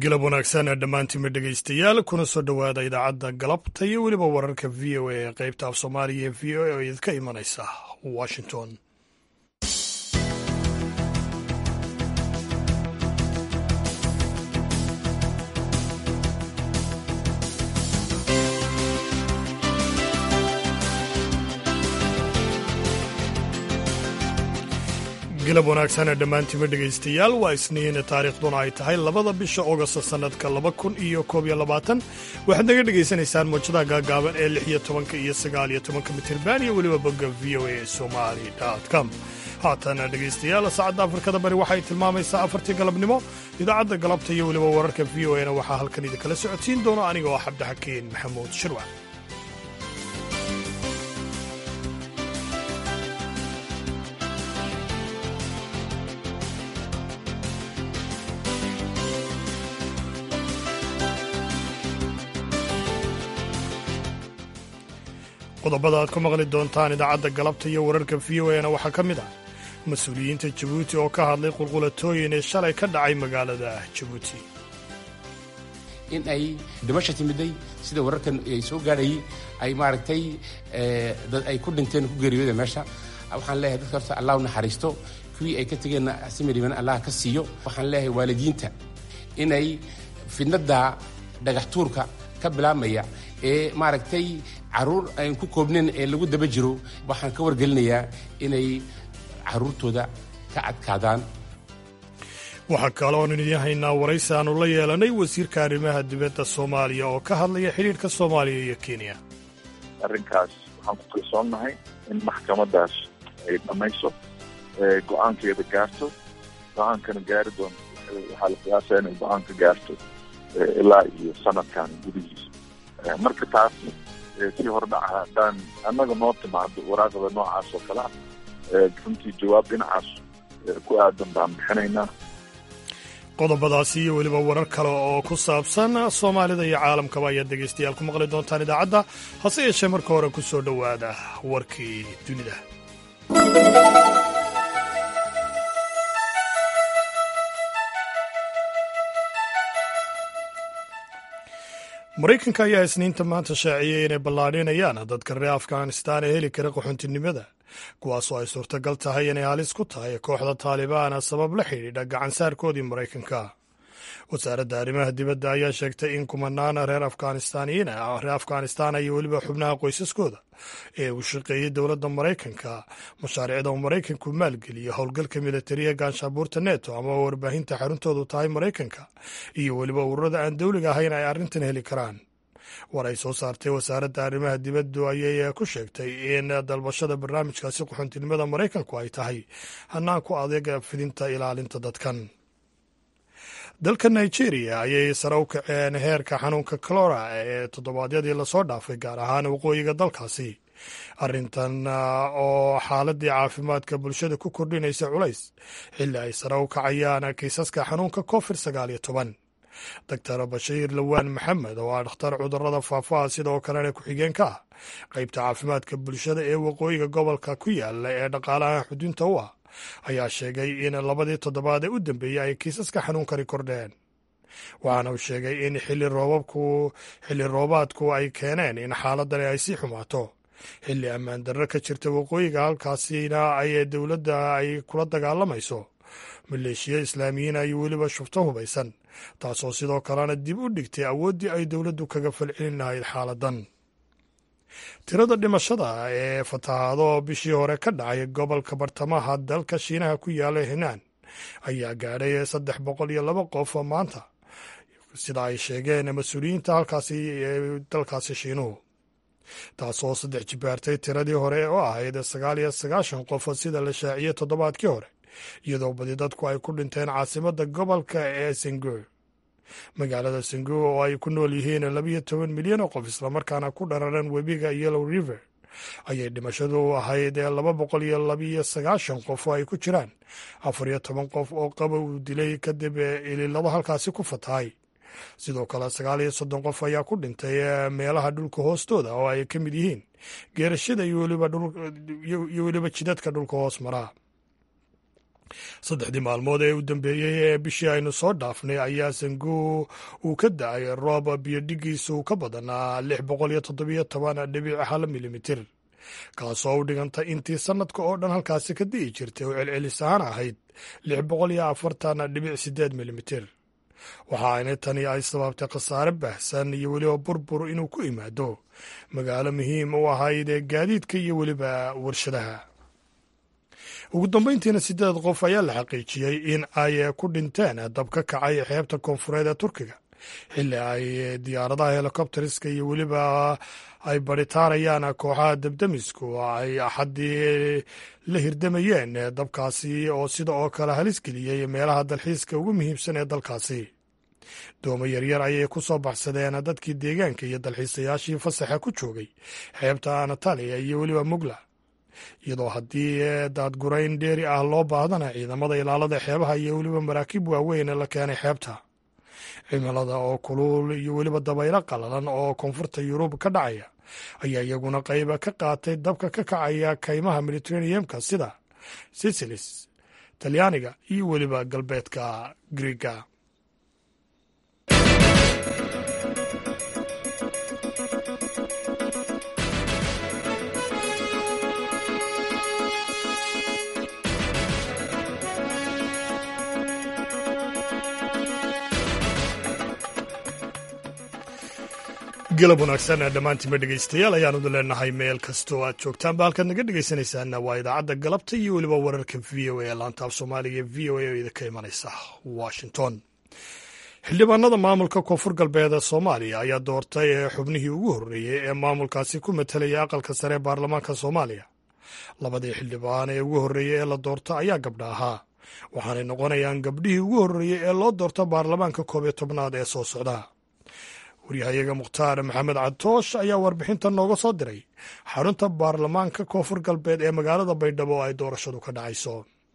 galab wanaagsan dhammaantiinma dhegaystayaal kuna soo dhowaada idaacadda galabta iyo weliba wararka v o a ee qaybta af soomaaliya ee v o a oo idinka imanaysa washington galab wanaagsan ee dhammaantiinma dhegaystayaal waa isniin taariikhduna ay tahay labada bisha ogost sannadka laba kun iyo koob iyo labaatan waxaad naga dhegaysanaysaan muujadaha gaagaaban ee lix iyo tobanka iyo sagaal iyo tobanka mitirban iyo weliba bogga v o a somali com haatana dhegaystayaal saacadda afrikada bari waxay tilmaamaysaa afartii galabnimo idaacadda galabta iyo weliba wararka v o a na waxaa halkan idinkala socodsiin doona aniga oo cabdixakiin maxamuud shirwac qodobada aad ku maqli doontaan idaacadda galabta iyo wararka v o na waxaa ka mid ah mas-uuliyiinta jabuuti oo ka hadlay qulqulatooyin ee shalay ka dhacay magaalada jabuuti in ay dhimasha timiday sida wararkan ay soo gaadhayay ay maaragtay dad ay ku dhinteen ku geeriyooda meesha waxaan leeyahay dadka horta allah u naxariisto kuwii ay ka tegeenna simiriban allah ka siiyo waxaan leeyahay waalidiinta inay fidnada dhagax tuurka ka bilaabmaya ee maaragtay caruur aan ku koobnayn ee lagu daba jiro waxaan ka wargelinayaa inay caruurtooda ka adkaadaan waxaa kaloon idin haynaa waraysi aanu la yeelanay wasiirka arrimaha dibadda soomaaliya oo ka hadlaya xidhiirka soomaaliya iyo kenya arrinkaas waxaan ku kalsoonnahay in maxkamadaas ay dhammayso go-aankeeda gaarto go-aankana gaari doonto waxaa la qiyaasaya inay go-aanka gaarto ilaa iyo sanadkan gudihiisa marka taas sii hordhaca haddaan annaga noo timaado waraaqda noocaas oo kale ah runtii jawaab dhinacaas ku aadan baan bixinaynaa qodobadaasi iyo weliba warar kale oo ku saabsan soomaalida iyo caalamkaba ayaad dhegaystayaal ku maqli doontaan idaacadda hase yeeshee marka hore ku soo dhowaada warkii dunida maraykanka ayaa isniinta maanta shaaciyey inay ballaadhinayaan dadka reer afghanistaan ee heli kara qaxoontinimada kuwaasoo ay suurtagal tahay inay halis ku tahay kooxda taalibaana sabab la xidhiidha gacansaarkoodii maraykanka wasaaradda arrimaha dibadda ayaa sheegtay in kumanaan reer afghanistaaniyiin reer afghanistaan iyo weliba xubnaha qoysaskooda ee uu shaqeeyey dowladda maraykanka mashaariicda uu maraykanku maalgeliyo howlgalka militariya gaanshabuurta neto ama warbaahinta xaruntoodu tahay maraykanka iyo weliba ururada aan dowliga ahayn ay arrintan heli karaan war ay soo saartay wasaaradda arrimaha dibaddu ayay ku sheegtay in dalbashada barnaamijkaasi qaxoontinimada maraykanku ay tahay hanaan ku adeeg fidinta ilaalinta dadkan dalka nigeria ayay sare u kaceen heerka xanuunka colora ee toddobaadyadii lasoo dhaafay gaar ahaan waqooyiga dalkaasi arrintan oo xaaladii caafimaadka bulshada ku kordhinaysa culays xilli ay sare u kacayaan kiisaska xanuunka covid sagaal iyo toban doctor bashiir lawaan maxamed oo ah dhakhtar cudurada faafaha sidoo kalena ku-xigeenka ah qeybta caafimaadka bulshada ee waqooyiga gobolka ku yaala ee dhaqaalaha xudunta u ah ayaa sheegay in labadii toddobaad ee u dambeeyey ay kiisaska xanuunkani kordheen waxaana uu sheegay in xilli roobabku xilli roobaadku ay keeneen in xaaladani ay sii xumaato xilli ammaan darro ka jirta waqooyiga halkaasina ay dowladda ay kula dagaalamayso maleeshiya islaamiyiin ay weliba shufto hubaysan taasoo sidoo kalena dib u dhigtay awooddii ay dowladdu kaga falcelin lahayd xaaladan tirada dhimashada ee fatahaado bishii hore ka dhacay gobolka bartamaha dalka shiinaha ku yaala hinaan ayaa gaadhay saddex boqol iyo laba qof maanta sida ay sheegeen mas-uuliyiinta halkaasi ee dalkaasi shiinuhu taasoo saddex jibaartay tiradii hore oo ahayd sagaal iyo sagaashan qof sida la shaaciyey toddobaadkii hore iyadoo badi dadku ay ku dhinteen caasimadda gobolka ee sengur magaalada sengur oo ay ku nool yihiin labiyo toban milyan oo qof islamarkaana ku dhararan webiga yellow river ayay dhimashadu ahayd laba boqol iyo labiyo sagaashan qof oo ay ku jiraan afar iyo toban qof oo qaba uu dilay kadib ililado halkaasi ku fatahay sidoo kale sagaal iyo soddon qof ayaa ku dhintay meelaha dhulka hoostooda oo ay ka mid yihiin geerashada iyo weliba jidadka dhulka hoos maraa saddexdii maalmood ee u dambeeyey ee bishii aynu soo dhaafnay ayaa sangu uu ka da-ay roob biyodhigiisu ka badanaa lix boqol iyo toddobiyo toban dhibic hal milimitir kaasoo u dhiganta intii sannadka oo dhan halkaasi ka di'i jirtay oo celcelis ahaan ahayd lix boqol iyo afartan dhibic sideed milimitir waxa ayna tani ay sababtay khasaare baahsan iyo weliba burbur inuu ku imaado magaalo muhiim u ahayd ee gaadiidka iyo weliba warshadaha ugu dambeyntiina sideed qof ayaa la xaqiijiyey in ay ku dhinteen dab ka kacay xeebta koonfureed ee turkiga xilli ay diyaaradaha helikobteriska iyo weliba ay baritaarayaan kooxaha dabdamisku ay axaddii la hirdamayeen dabkaasi oo sida oo kale halis geliyey meelaha dalxiiska ugu muhiimsan ee dalkaasi doomo yaryar ayay ku soo baxsadeen dadkii deegaanka iyo dalxiisayaashii fasaxa ku joogay xeebta anataliya iyo weliba mugla iyadoo haddii daadgurayn dheeri ah loo baahdana ciidamada ilaalada xeebaha iyo weliba maraakiib waaweyn la keenay xeebta cimilada oo kuluul iyo weliba dabaylo qalalan oo koonfurta yurub ka dhacaya ayaa iyaguna qayba ka qaatay dabka ka kacaya kaymaha mediteraneamka sida sisilis talyaaniga iyo weliba galbeedka griiga galab wanaagsan dhammaantiinba dhegaystayaal ayaanu leenahay meel kastoo aad joogtaanba halkaad naga dhegaysanaysaana waa idaacadda galabta iyo weliba wararka v o a laantaaf soomaaliga v o a oo idinka imanaysa washington xildhibaanada maamulka koonfur galbeed soomaaliya ayaa doortay xubnihii ugu horreeyey ee maamulkaasi ku matelaya aqalka sare ee baarlamaanka soomaaliya labadii xildhibaan ee ugu horreeyey ee la doorto ayaa gabdha ahaa waxaanay noqonayaan gabdhihii ugu horreeyey ee loo doorto baarlamaanka koob iyo tobnaad ee soo socda waryahayaga mukhtaar maxamed cadtoosh ayaa warbixintan nooga soo diray xarunta baarlamaanka koonfur galbeed ee magaalada baydhabo oo ay doorashadu ka dhacayso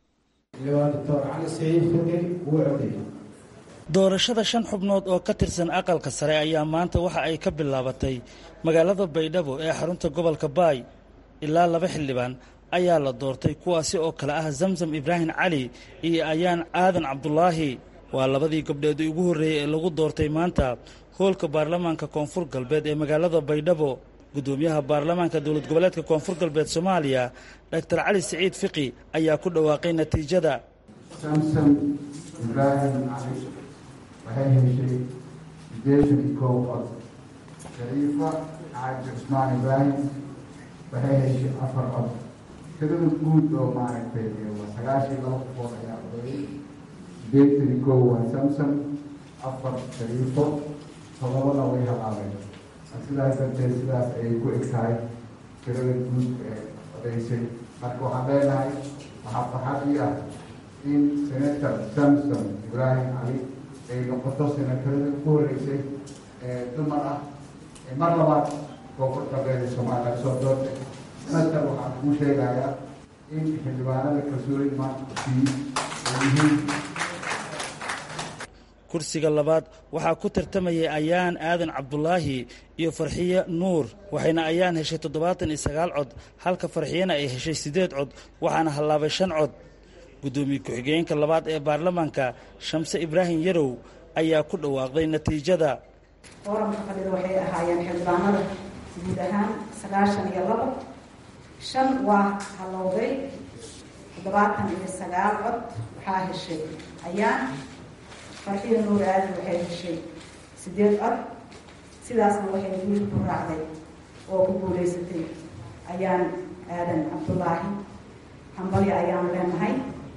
doorashada shan xubnood oo ka tirsan aqalka sare ayaa maanta waxa ay ka bilaabatay magaalada baydhabo ee xarunta gobolka baay ilaa laba xildhibaan ayaa la doortay kuwaasi oo kale ah zamzam ibraahim cali iyo ayaan aadan cabdulaahi waa labadii gabdheed ugu horreeyey ee lagu doortay maanta hoolka baarlamaanka koonfur galbeed ee magaalada baydhabo guddoomiyaha baarlamaanka dowlad goboleedka koonfur galbeed soomaaliya doctor cali siciid fiqi ayaa ku dhawaaqay natiijada samson ibraahim cali waxay heshay sideetan iyo kow cod shariifa xaaji cusmaan ibraahim waxay heshay afar cod tirada guud oo maaragtay sagaashan iyo laba qofood ayaa odeeyay sideetan iyo kow waa samson afar shariifo todobana way halaabeen sidaas darteed sidaas ayay ku eg tahay tirada guud ee odeysay marka waxaan leenahay waxaa farxad ii ah in senator samson ibraahim cali ay noqoto senatarada ku horeysay ee dumar ah ee mar labaad koonfur galbeed ee soomaaliya laga soo doortay senator waxaan kuu sheegayaa in xildhibaanada kalsoonida maanta kusiiy ay yihiin kursiga labaad waxaa ku tartamayay ayaan aadan cabdulaahi iyo farxiye nuur waxayna ayaan heshay toddobaatan iyo sagaal cod halka farxiyena ay heshay siddeed cod waxaana hallaabay shan cod guddoomiye ku-xigeenka labaad ee baarlamaanka shamse ibraahim yarow ayaa ku dhawaaqday natiijada fooramka fadhida waxay ahaayeen xildhibaanada guud ahaan sagaashan iyo labo shan waa hallowday toddobaatan iyo sagaal cod waxaa heshay ayaan farxiya nuur aadan waxay heshay sideed cod sidaasna waxay guul ku raacday oo ku guulaysatay ayaan aadan cabdulaahi hambalya ayaan leenahay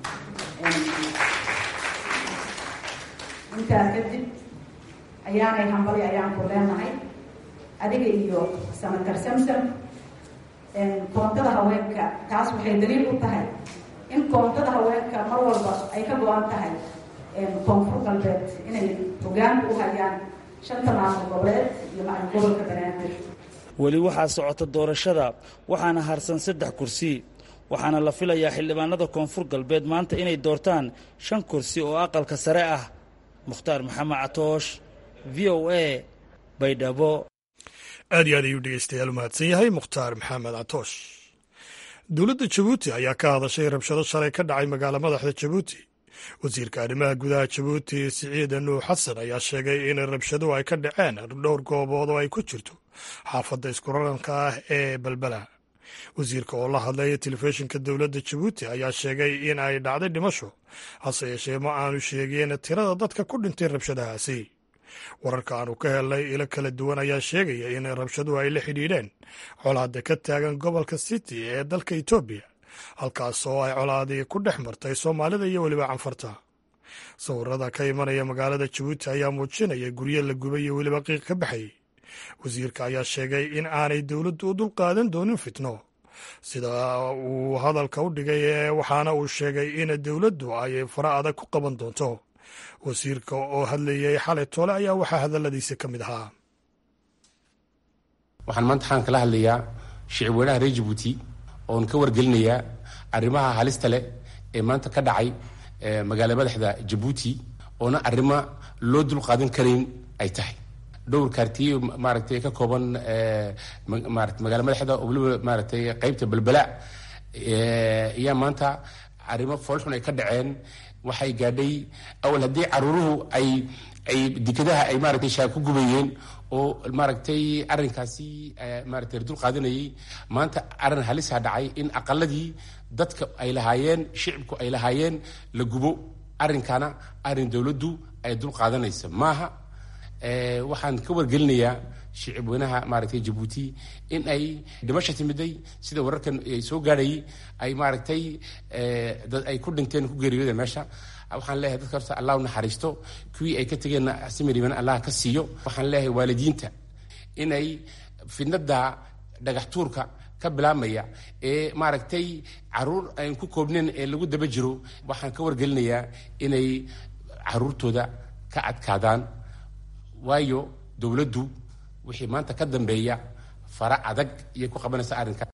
intaas kadib ayaanay hambalya ayaan ku leenahay adiga iyo sanatar samsam koontada haweenka taas waxay daliil u tahay in koontada haweenka mar walba ay ka go-an tahay koonfur galbeed inay hogaanka u hayaan shanta maamul goboleed iyo macalin gobolka banaadir weli waxaa socota doorashada waxaana harsan saddex kursi waxaana la filayaa xildhibaanada koonfur galbeed maanta inay doortaan shan kursi oo aqalka sare ah mukhtaar maxamed catoosh v o a baydhabo aad iyo aad ayuu dhegeystayaal u mahadsan yahay mukhtaar maxamed catoosh dowladda jabuuti ayaa ka hadashay rabshado shalay ka dhacay magaala madaxda jabuuti wasiirka arrimaha gudaha jabuuti siciid nuux xasan ayaa sheegay in rabshaduhu ay ka dhaceen dhowr goobood oo ay ku jirto xaafadda iskuraranka ah ee balbala wasiirka oo la hadlaya telefishinka dowladda jabuuti ayaa sheegay in ay dhacday dhimasho hase yeeshee ma aanu sheegin tirada dadka ku dhintay rabshadahaasi wararka aanu ka helnay ilo kala duwan ayaa sheegaya in rabshaduhu ay la xidhiidheen colaadda ka taagan gobolka city ee dalka etoobiya halkaas oo ay colaadii ku dhex martay soomaalida iyo weliba canfarta sawirada ka imanaya magaalada jabuuti ayaa muujinaya guryo la gubay iyo weliba qiiq ka baxayay wasiirka ayaa sheegay in aanay dowladdu u dulqaadan doonin fitno sida uu hadalka u dhigay waxaana uu sheegay in dowladdu ay fara adag ku qaban doonto wasiirka oo hadlayay xalay toole ayaa waxaa hadalladiisa ka mid ahaa waxaan maanta waxaan kala hadlayaa shicib weynaha reer jabuuti oon ka wargelinayaa arrimaha halista leh ee maanta ka dhacay magaala madaxda jabuuti oona arrimo loo dulqaadan karayn ay tahay dhowr kaartiye maaragtay ka kooban marat magaala madaxda oo weliba maaragtay qeybta balbala ayaa maarata arrimo foolxun ay ka dhaceen waxay gaadhay awal haddii caruuruhu ay ay dekadaha ay maaragtay shaag ku gubayeen oo maaragtay arrinkaasi maaragtay dul qaadanayay maanta arrin halisa dhacay in aqaladii dadka ay lahaayeen shicibku ay lahaayeen la gubo arrinkana arrin dowladdu ay dul qaadanaysa maaha waxaan ka wargelinayaa shicib weynaha maaragtay jabuuti in ay dhimasha timiday sida wararkan ay soo gaadhayay ay maaragtay dad ay ku dhinteen ku geeriyooda meesha waxaan leeyahay dadka horta allah u naxariisto kuwii ay ka tegeenna simiriban allah ka siiyo waxaan leeyahay waalidiinta inay fidnada dhagax tuurka ka bilaabmaya ee maaragtay caruur aan ku koobnayn ee lagu daba jiro waxaan ka wargelinayaa inay caruurtooda ka adkaadaan waayo dowladdu wixii maanta ka dambeeya fara adag iyay ku qabanaysa arrinka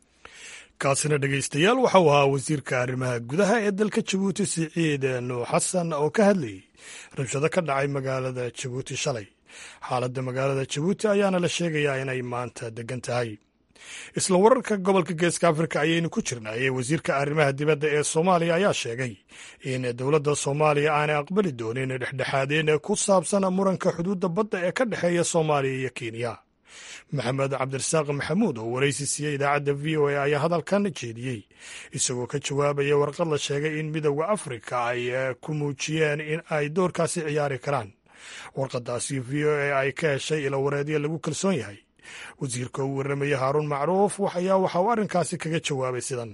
kaasina dhegaystayaal waxau ahaa wasiirka arrimaha gudaha ee dalka jabuuti siciid nuux xasan oo ka hadlayay rabshado ka dhacay magaalada jabuuti shalay xaaladda magaalada jabuuti ayaana la sheegayaa inay maanta degan tahay isla wararka gobolka geeska afrika ayaynu ku jirnay wasiirka arrimaha dibadda ee soomaaliya ayaa sheegay in dowladda soomaaliya aanay aqbali doonin dhexdhexaadeen ku saabsan muranka xuduudda badda ee ka dhexeeya soomaaliya iyo kenya maxamed cabdirasaaq maxamuud oo waraysi siiyey idaacadda v o a ayaa hadalkan jeediyey isagoo ka jawaabaya warqad la sheegay in midowda afrika ay ku muujiyeen in ay doorkaasi ciyaari karaan warqadaasi v o a ay ka heshay ilo wareedyo lagu kalsoon yahay wasiirka uu warramaya haaruun macruuf ayaa waxa uu arrinkaasi kaga jawaabay sidan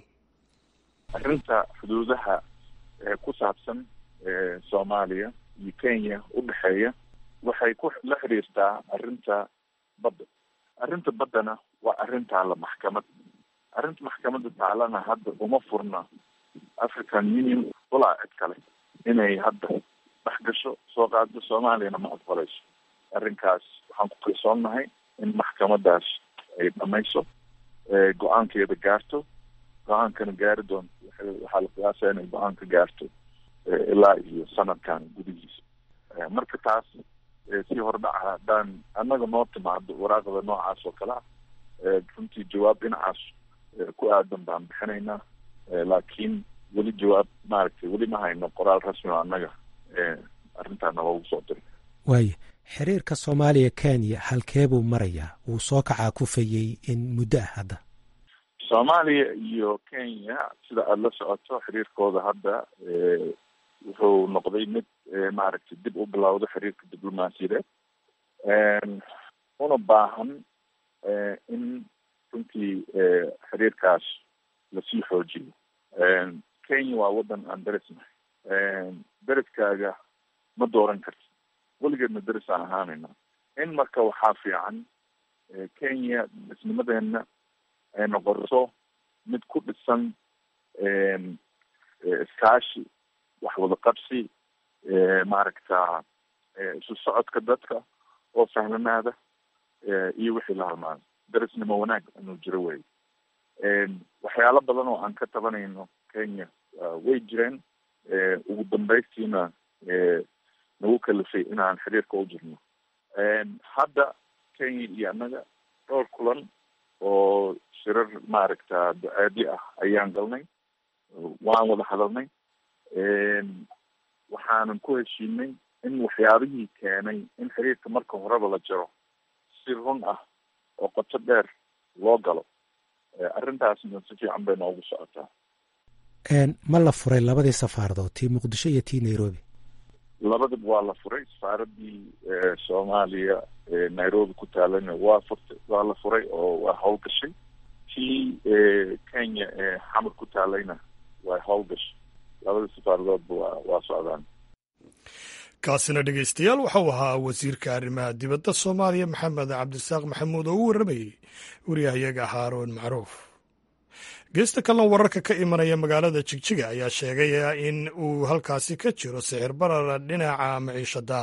arrinta xuduudaha ee ku saabsan soomaaliya iyo kenya u dhexeeya waxay ku la xiriirtaa arrinta badda arrinta baddana waa arrin taalla maxkamad arrinta maxkamadda taalana hadda uma furna african union walaa cid kale inay hadda dhex gasho soo qaado soomaaliyana ma aqbalayso arrinkaas waxaan ku kalsoonnahay in maxkamadaas ay dhamayso go-aankeeda gaarto go-aankana gaari doonto waxaa la qiyaasaya inay go-aan ka gaarto ilaa iyo sanadkan gudihiisa marka taas si hordhaca haddaan annaga noo timaado waraaqda noocaas oo kale ah runtii jawaab dhinacaas ku aadan baan bixinaynaa laakiin weli jawaab maaragtay weli ma hayno qoraal rasmi o annaga arrintaana loogu soo diray waaya xiriirka soomaaliya kenya halkee buu marayaa wuu soo kacaa kufayey in muddo ah hadda soomaaliya iyo kenya sida aada la socoto xiriirkooda hadda wuxuu noqday mid maaragtay dib u bilowda xiriirka diblomaasiyadeed una baahan in runtii xiriirkaas lasii xoojiyo kenya waa waddan aan derisnahay deriskaaga ma dooran karti weligeedna deris aan ahaanayna in marka waxaa fiican kenya disnimadeena ay noqoto mid ku dhisan iskaashi wax wada qabsi maaragta isu socodka dadka oo sahlanaada iyo wixii la halmaado derisnimo wanaag inuu jiro wey waxyaalo badan oo aan ka tabanayno kenya way jireen ugu dambaystiina nagu kalifay inaan xiriirka u jirno hadda kenya iyo annaga dhowr kulan oo shirar maaragta duceedyo ah ayaan galnay waan wada hadalnay waxaanan ku heshiinay in waxyaabihii keenay in xiriirka marka horeba la jaro si run ah oo qoto dheer loo galo arrintaasna si fiican bay noogu socotaa ma la furay labadii safaaradood tii muqdisho iyo tii nairobi labadaba waa la furay safaaradii soomaaliya nairobi ku taalana waa furtay waa la furay oo waa howlgashay tii kenya ee xamar ku taalayna waa howlgashay labada safaaradoodba waa waa socdaan kaasina dhegeystayaal waxau ahaa wasiirka arrimaha dibadda soomaaliya maxamed cabdisaaq maxamuud oo u warramayey wariyahayaga haaroon macruuf geesta kalena wararka ka imanaya magaalada jigjiga ayaa sheegay in uu halkaasi ka jiro sixir barar dhinaca maciishada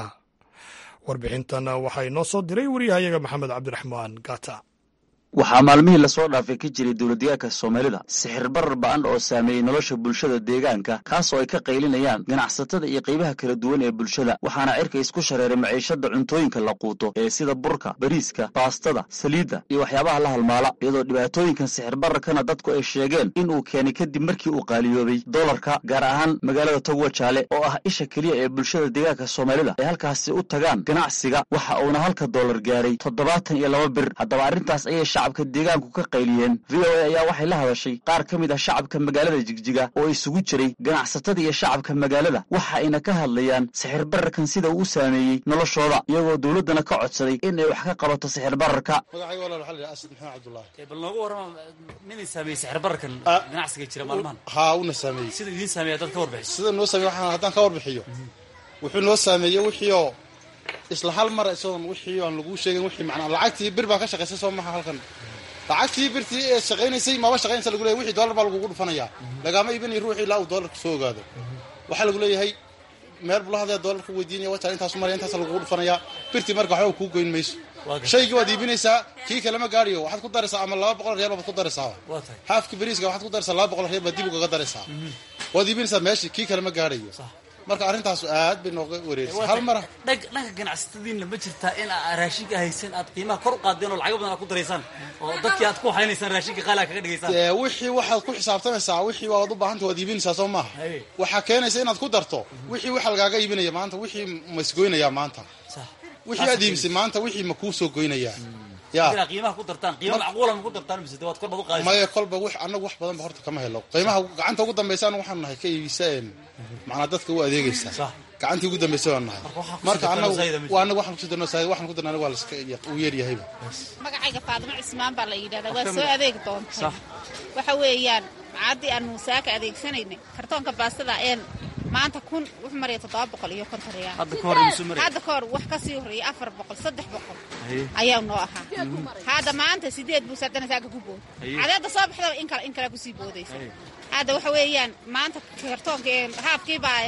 warbixintan waxaa inoo soo diray wariyahayaga maxamed cabdiraxmaan gata waxaa maalmihii lasoo dhaafay ka jiray dowladdeegaanka soomaalida sixir barar ba'an oo saameeyey nolosha bulshada deegaanka kaas oo ay ka qaylinayaan ganacsatada iyo qaybaha kala duwan ee bulshada waxaana cirka isku shareeray maciishada cuntooyinka la quuto ee sida burka bariiska baastada saliidda iyo waxyaabaha la halmaala iyadoo dhibaatooyinkan sixir bararkana dadku ay sheegeen in uu keenay kadib markii uu qaaliyoobay dolarka gaar ahaan magaalada togwa jaale oo ah isha keliya ee bulshada deegaanka soomaalida ay halkaasi u tagaan ganacsiga waxa uuna halka doolar gaaray toddobaatan iyo laba bir haddaba arrintaas ayay shacabka deegaanku ka qayliyeen v o a ayaa waxay la hadashay qaar ka mid ah shacabka magaalada jigjiga oo isugu jiray ganacsatada iyo shacabka magaalada waxa ayna ka hadlayaan sixir bararkan sida uu u saameeyey noloshooda iyagoo dowladdana ka codsaday in ay wax ka qabato sixir bararka magacayga walaal waxaa la yidhaha asad maxamed cabdullaahi bal noogu warrama midin saameeyey sixir bararkan ganacsiga jira maalmahan haa una saameeyey sida idiin saameeya dad ka warbixiso sida noo saameeye waxaan haddaan ka warbixiyo wuxuu noo saameeyey wixii oo isla hal mar isagoon wixii aan laguu sheegin wixii macnaa lacagtii bir baa ka shaqaysay soo maha halkan lacagtii birtii ee shaqaynaysay maba shaqaynaysa lagu leeyahy wixii dollar baa lagugu dhufanayaa lagaama iibinayo ruuxii ilaa uu dollarka soo ogaado waxaa lagu leeyahay meel bula hadlee dollarka weydiinaya wajaan intaasu maraya intaasa lagugu dhufanayaa birtii marka waxba kuu goyn mayso shaygii waad iibinaysaa kii kalema gaadhiyo waxaad ku daraysaa ama laba boqol real baad ku daraysaa haafkii bariiska waxaad ku daraysaa laba boqol real baad dib ugaga daraysaa waad iibinaysaa meeshii kii kalema gaadhayo marka arrintaas aad bay nooga wareerisay hal mara dhanka ganacsatadiinna ma jirtaa in aa raashinka haysan aad qiimaha kor u qaadeen oo lacago badan aad ku daraysaan oo dadkii aad ku haynaysaan raashinka qaali aad kaga dhigaysaan wixii waxaad ku xisaabtamaysaa wixii waad u baahanta waad iibinaysaa soo maaha waxaa keenaysa inaad ku darto wixii waxa lagaaga iibinaya maanta wixii ma isgoynayaa maanta wixii aad iibisay maanta wixii ma kuu soo goynayaa ya qiimaha ku dartaan qiima macquula ma ku dartaan mise waad kor baad u qaadaysaa maya kolba wax annagu wax badan ba horta kama helo qiimaha gacanta ugu dambaysa anagu waxaan nahay ka iibisa macnaa dadka u adeegaysa gacantii ugu dambaysay waan nahay marka anagu anagu waxaan kusii darno saayid waxaan ku darna anigu waa laska uu yeeryahayba magacayga faadimo cismaan baa la yidhahdaa waa soo adeegi doontaa waxa weeyaan macaddii aanu saaka adeegsanaynay kartoonka baastada een maanta kun wuxuu maraya toddoba boqol iyo konton reyaal hadda ka hor wax ka sii horreeyay afar boqol saddex boqol ayaa noo ahaa hadda maanta sideed buus haddana saaka ku bood cadeedda soo baxdaba in kale in kale kusii boodaysa hadda waxa weeyaan maanta kartoonka haafkii baa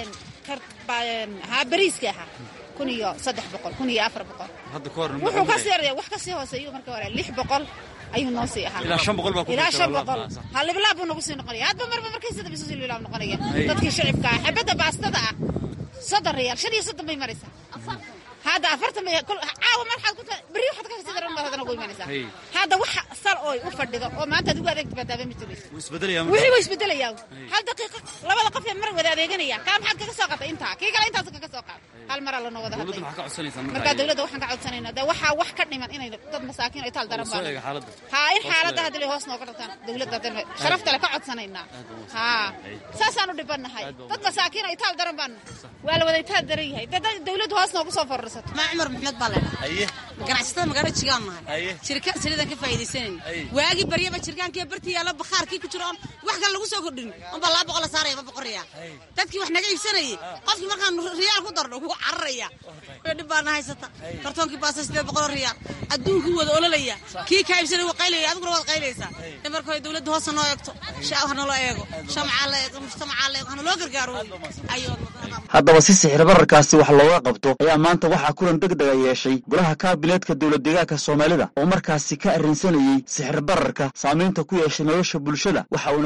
haa bariiska ahaa kun iyo saddex boqol kun iyo afar boqol wuxuu ka sii horreeya wax ka sii hooseeyo marka hore lix boqol ayuu noo sii ahaa ilaa shan boqol baa ku ilaa shan boqol ha libilaab buu nagu sii noqonaya hadba marba markay sida bisu sii libilaab noqonaya dadkii shicibka ah xabadda baastada ah soddon reyaal shan iyo soddon bay maraysaa hadda afartan bay caawa marxaad ku berri waxaad ka sii daran baad hadana ugu imanaysaa hadda wax sal ooy u fadhido oo maanta adigu adeegta baa daaba ma jiraysa wixii waa isbedelayaa hal daqiiqa labada qof ee mar wada adeeganaya kaa maxaad kaga soo qaatay intaa kii kale intaas kaga soo qaatay hal maraa lanoo wada hadlay markaa dawladda waxaan ka codsanaynaa dee waxaa wax ka dhiman inay dad masaakiin ay taal daran baan haa in xaaladda hadii hoos nooga dhigtaan dawladda hadda sharafta le ka codsanaynaa haa saasaan u dhibannahay dad masaakiin ay taal daran baan waa la wada taal daran yahay dee dawladdu hoos noogu soo fororsato maa cumar maxmed baa leedhahay ganacsatada magaalada jigaan nahay jirkaan saliidaan ka faa'iidaysanayna waagii baryaba jirkaankiiyo bartii yaalla bakhaarkii ku jiro oon wax kale lagu soo kordhin unbaa laba boqol la saaraya ba boqol riyaal dadkii wax naga iibsanayay qofkii markaan riyaal ku darno wuu cararaya dhib baana haysata kartoonkii baasa sidee boqoloo riyaal adduunkii wada ololaya kii kaa iibsanay wuu qaylaya adiguna waad qaylaysaa in marka hore dawladda hoosa noo eegto shacab ha naloo eego shamcaa la eego mujtamacaa la eego hana loo gargaaro haddaba si sixir bararkaasi wax looga qabto ayaa maanta waxaa kulan deg dega yeeshay golaha kaabineedka dowlad deegaanka soomaalida oo markaasi ka arrinsanayey sixir bararka saamaynta ku yeeshay nolosha bulshada waxa uuna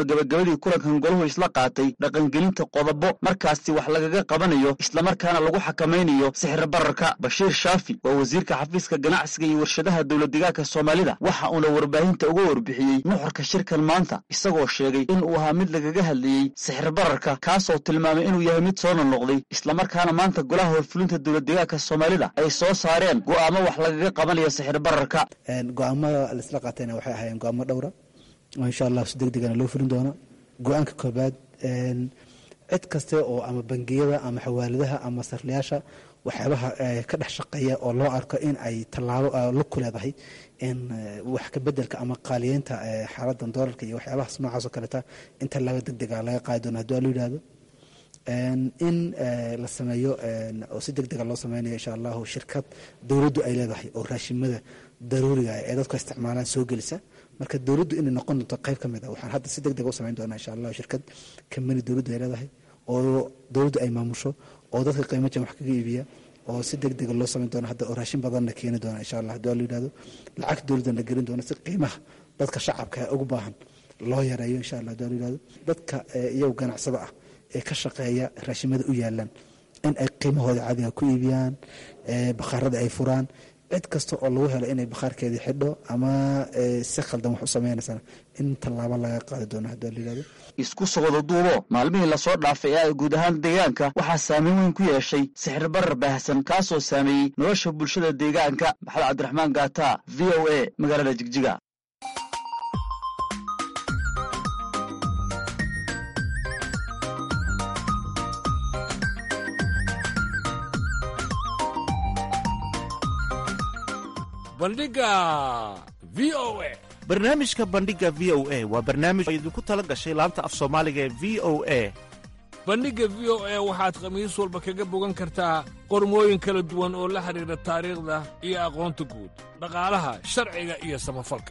gabagabadii kulankan golahu isla qaatay dhaqangelinta qodobo markaasi wax lagaga qabanayo islamarkaana lagu xakamaynayo sixir bararka bashiir shaafi waa wasiirka xafiiska ganacsiga iyo warshadaha dowladdegaanka soomaalida waxa uuna warbaahinta uga warbixiyey nuxurka shirkan maanta isagoo sheegay in uu ahaa mid lagaga hadlayey sixir bararka kaasoo tilmaamay inuu yahay mid soo nonoqday islamarkaana maanta golaha horfulinta dowladdegaanka soomaalida ay soo saareen go'aamo wax lagaga qabanayo sixir bararka go-aamada laisla qaatayna waxay ahaayeen go-aamo dhowra oo insha allah si deg degana loo fulin doono go-aanka koobaad cid kaste oo ama bangiyada ama xawaaladaha ama sarlayaasha waxyaabaha ka dhex shaqeeya oo loo arko in ay tallaabo lug ku leedahay in wax ka bedelka ama qaaliyeynta xaaladan doolarka iyo waxyaabahaas noocaas oo kaleta in tallaabo deg dega laga qaadi doono haddii waa loo yidhahdo in la sameeyo oo si deg dega loo sameynayo insha allahu shirkad dowladdu ay leedahay oo raashimada daruuriga ee dadku isticmaalaan soo gelisa marka dowladdu inay noqon doonto qayb ka mid a waxaan hadda si deg dega u sameyn doonaa insha allahu shirkad kambani dowladdu ay leedahay oo dowladdu ay maamusho oo dadka qiimo jan wax kaga iibiya oo si deg dega loo sameyn doono hadda oo raashin badanna keeni doona insha allah haddii waa loo yidhahdo lacag dowladdan la gelin doona si qiimaha dadka shacabka ugu baahan loo yareeyo insha allah haddii waa loo yidhahdo dadka iyagu ganacsada ah ee ka shaqeeya raashimada u yaalaan in ay qiimahooda caadiga ku iibiyaan bakhaarada ay furaan cid kasta oo lagu helo inay bakhaarkeedii xidho ama si khaldan wax u sameynaysana in tallaabo laga qaadi doono haddii la yidhahdo isku socdo duubo maalmihii lasoo dhaafay ee guud ahaan deegaanka waxaa saameyn weyn ku yeeshay sixir barar baahsan kaasoo saameeyey nolosha bulshada deegaanka maxamed cabdiraxmaan gaata v o a magaalada jigjiga bandhiga v o a barnaamijka bandhiga v o a waa barnaamij oo idinku tala gashay laanta af soomaaliga ee v o a bandhigga v o a waxaad khamiis walba kaga bogan kartaa qormooyin kala duwan oo la xidhiidha taariikhda iyo aqoonta guud dhaqaalaha sharciga iyo samafalka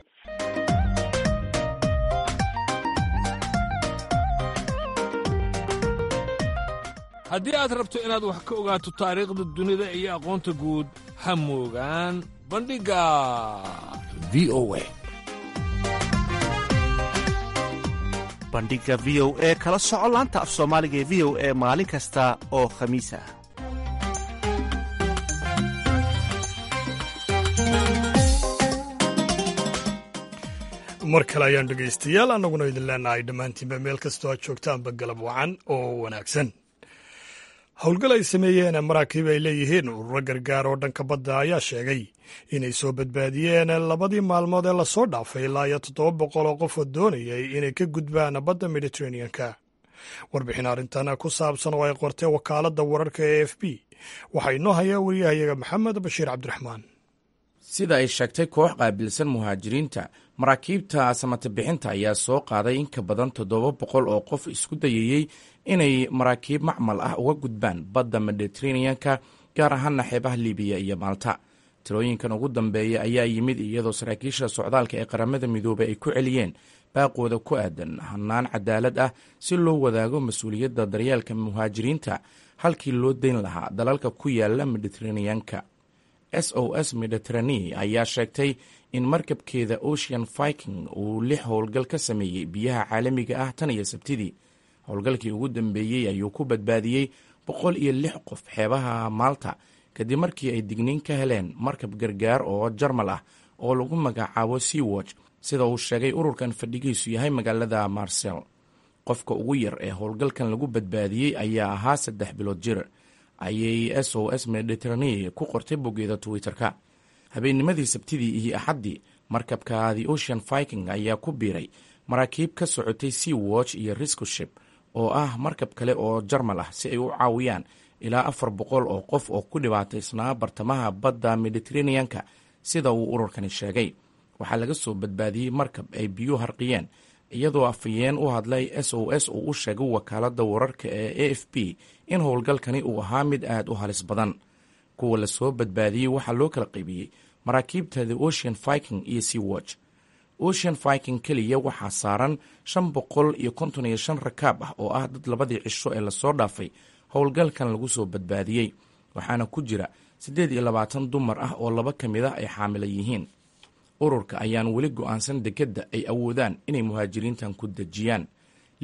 haddii aad rabto inaad wax ka ogaato taariikhda dunida iyo aqoonta guud ha moogaan bandhigga v o a bandhiga v o e kala soco laanta af soomaaliga ee v o e maalin kasta oo khamiis ah mar kale ayaan dhegaystayaal annaguna idin leenahay dhammaantiinba meel kastoo aad joogtaanba galab wacan oo wanaagsan howlgal ay sameeyeen maraakiib ay leeyihiin ururo gargaar oo dhanka badda ayaa sheegay inay soo badbaadiyeen labadii maalmood ee lasoo dhaafay ilaa iyo toddoba boqol oo qof oo doonayay inay ka gudbaan badda mediteraneanka warbixin arrintan ku saabsan oo ay qortee wakaaladda wararka ee f b waxaa inoo hayaa wariyahayaga maxamed bashiir cabdiraxmaan sida ay sheegtay koox qaabilsan muhaajiriinta maraakiibta samatabixinta ayaa soo qaaday in ka badan toddoba boqol oo qof isku dayayey inay maraakiib macmal ah uga gudbaan badda mediteraneanka gaar ahaana xeebaha libiya iyo maalta tirooyinkan ugu dambeeya ayaa yimid iyadoo saraakiisha socdaalka ee qaramada midoobay ay ku celiyeen baaqooda ku aadan hannaan cadaalad ah si loo wadaago mas-uuliyadda daryeelka muhaajiriinta halkii loo dayn lahaa dalalka ku yaala mediteraneanka s o s mediterane ayaa sheegtay in markabkeeda ocean viking uu lix howlgal ka sameeyey biyaha caalamiga ah tan iyo sabtidii howlgalkii ugu dambeeyey ayuu ku badbaadiyey boqol iyo lix qof xeebaha maalta kadib markii ay digniin ka heleen markab gargaar oo jarmal ah oo lagu magacaabo sea watch sida uu sheegay ururkan fadhigiisu yahay magaalada marsel qofka ugu yar ee howlgalkan lagu badbaadiyey ayaa ahaa saddex bilood jir ayay s o s mediterane ku qortay boggeeda twitter-ka habeennimadii sabtidii iyo axaddii markabka the ocean viking ayaa ku biiray maraakiib ka socotay sea watch iyo riscoship oo ah markab kale oo jarmal ah si ay u caawiyaan ilaa afar boqol oo qof oo ku dhibaataysnaa bartamaha badda mediteraneanka sida uu ururkani sheegay waxaa laga soo badbaadiyey markab ay biyuu harqiyeen iyadoo afayeen u hadlay s o s uu u sheegay wakaaladda wararka ee a f b in howlgalkani uu ahaa mid aad u halis badan kuwa lasoo badbaadiyey waxaa loo kala qaybiyey maraakiibta the ocean viking iyo sea watch ocean viking keliya waxaa saaran shan boqol iyo konton iyo shan rakaab ah oo ah dad labadii cisho ee lasoo dhaafay howlgalkan lagu soo badbaadiyey waxaana ku jira siddeed iyo labaatan dumar ah oo laba ka mid ah ay xaamila yihiin ururka ayaan weli go-aansan dekedda ay awoodaan inay muhaajiriintan ku dejiyaan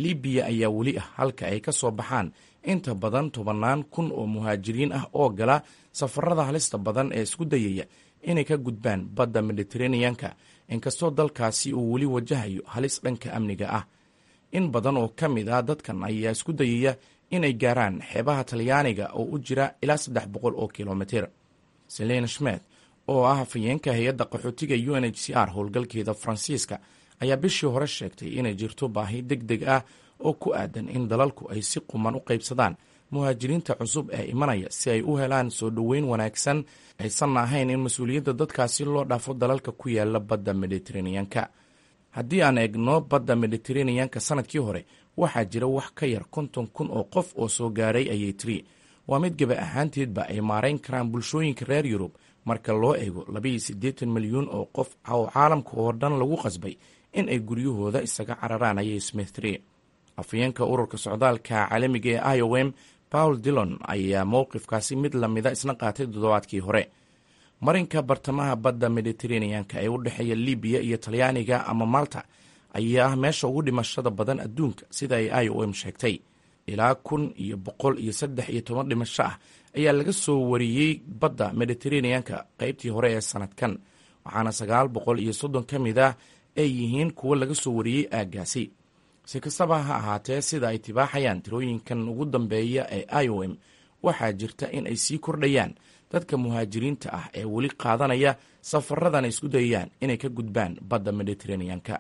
libiya ayaa weli ah halka ay ka soo baxaan inta badan tobannaan kun oo muhaajiriin ah oo gala safarada halista badan ee isku dayaya inay ka gudbaan badda mediteraneanka inkastoo dalkaasi uu weli wajahayo halis dhanka amniga ah in badan oo ka mid ah dadkan ayaa isku dayaya inay gaaraan xeebaha talyaaniga oo u jira ilaa saddex boqol oo kilomitir selena schmet oo ah hafayeenka hay-adda qaxootiga u n h c r howlgalkeeda faransiiska ayaa bishii hore sheegtay inay jirto baahi deg deg ah oo ku aadan in dalalku ay si quman u qaybsadaan muhaajiriinta cusub ee imanaya si ay u helaan soo dhoweyn wanaagsan aysanna ahayn in mas-uuliyadda dadkaasi loo dhaafo dalalka ku yaala badda mediteraneanka haddii aan eegno badda mediteraneanka sanadkii hore waxaa jira wax ka yar konton kun oo qof oo soo gaaray ayay tiri waa mid gaba ahaanteedba ay maarayn karaan bulshooyinka reer yurub marka loo eego labaiyo siddeetan milyuun oo qof oo caalamka oo dhan lagu qasbay in ay guryahooda isaga cararaan ayay smith tiri afayeenka ururka socdaalka caalamiga ee i o m paul dillon ayaa mowqifkaasi mid lamida isna qaatay toddobaadkii hore marinka bartamaha badda mediteraneanka ee u dhexeeya libiya iyo talyaaniga ama malta ayaa ah meesha ugu dhimashada badan adduunka sida ay i o m sheegtay ilaa kun iyo boqol iyo saddex iyo toban dhimasho ah ayaa laga soo wariyey badda mediteraneanka qaybtii hore ee sanadkan waxaana sagaal boqol iyo soddon ka mid ah ay yihiin kuwo laga soo wariyey aaggaasi si kastaba ha ahaatee sida ay tibaaxayaan tirooyinkan ugu dambeeya ee i o m waxaa jirta in ay sii kordhayaan dadka muhaajiriinta ah ee weli qaadanaya safaradan ay isku dayayaan inay ka gudbaan badda mediteraneanka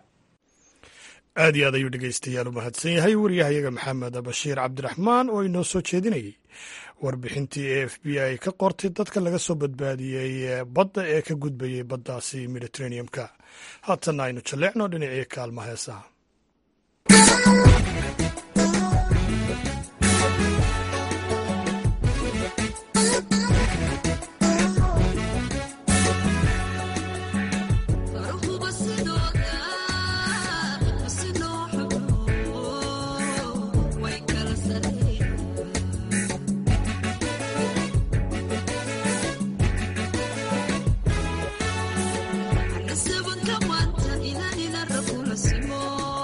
aad iyo aad ayuu dhegeystayaal u mahadsan yahay waryahayaga maxamed bashiir cabdiraxmaan oo inoo soo jeedinayay warbixintii e f b ay ka qortay dadka laga soo badbaadiyey badda ee ka gudbayay baddaasi mediteraneumka haatanna aynu jalleecno dhinacii kaalma heesaha Seven come on, ina ina rakula simo.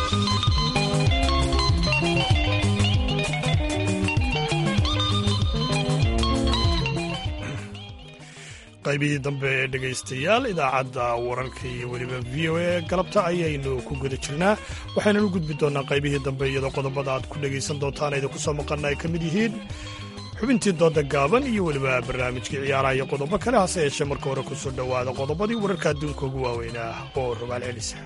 qaybihii dambe ee dhegaystayaal idaacadda wararka iyo weliba v o a galabta ayaynu ku guda jirnaa waxaynanu gudbi doonnaa qaybihii dambe iyadoo qodobada aad ku dhegaysan doontaan idinku soo maqanna ay ka mid yihiin xubintii dooda gaaban iyo weliba barnaamijkii ciyaaraha iyo qodobo kale hase yeeshee marka hore ku soo dhowaada qodobadii wararka adduunka ugu waaweynaa oo rogaal celisa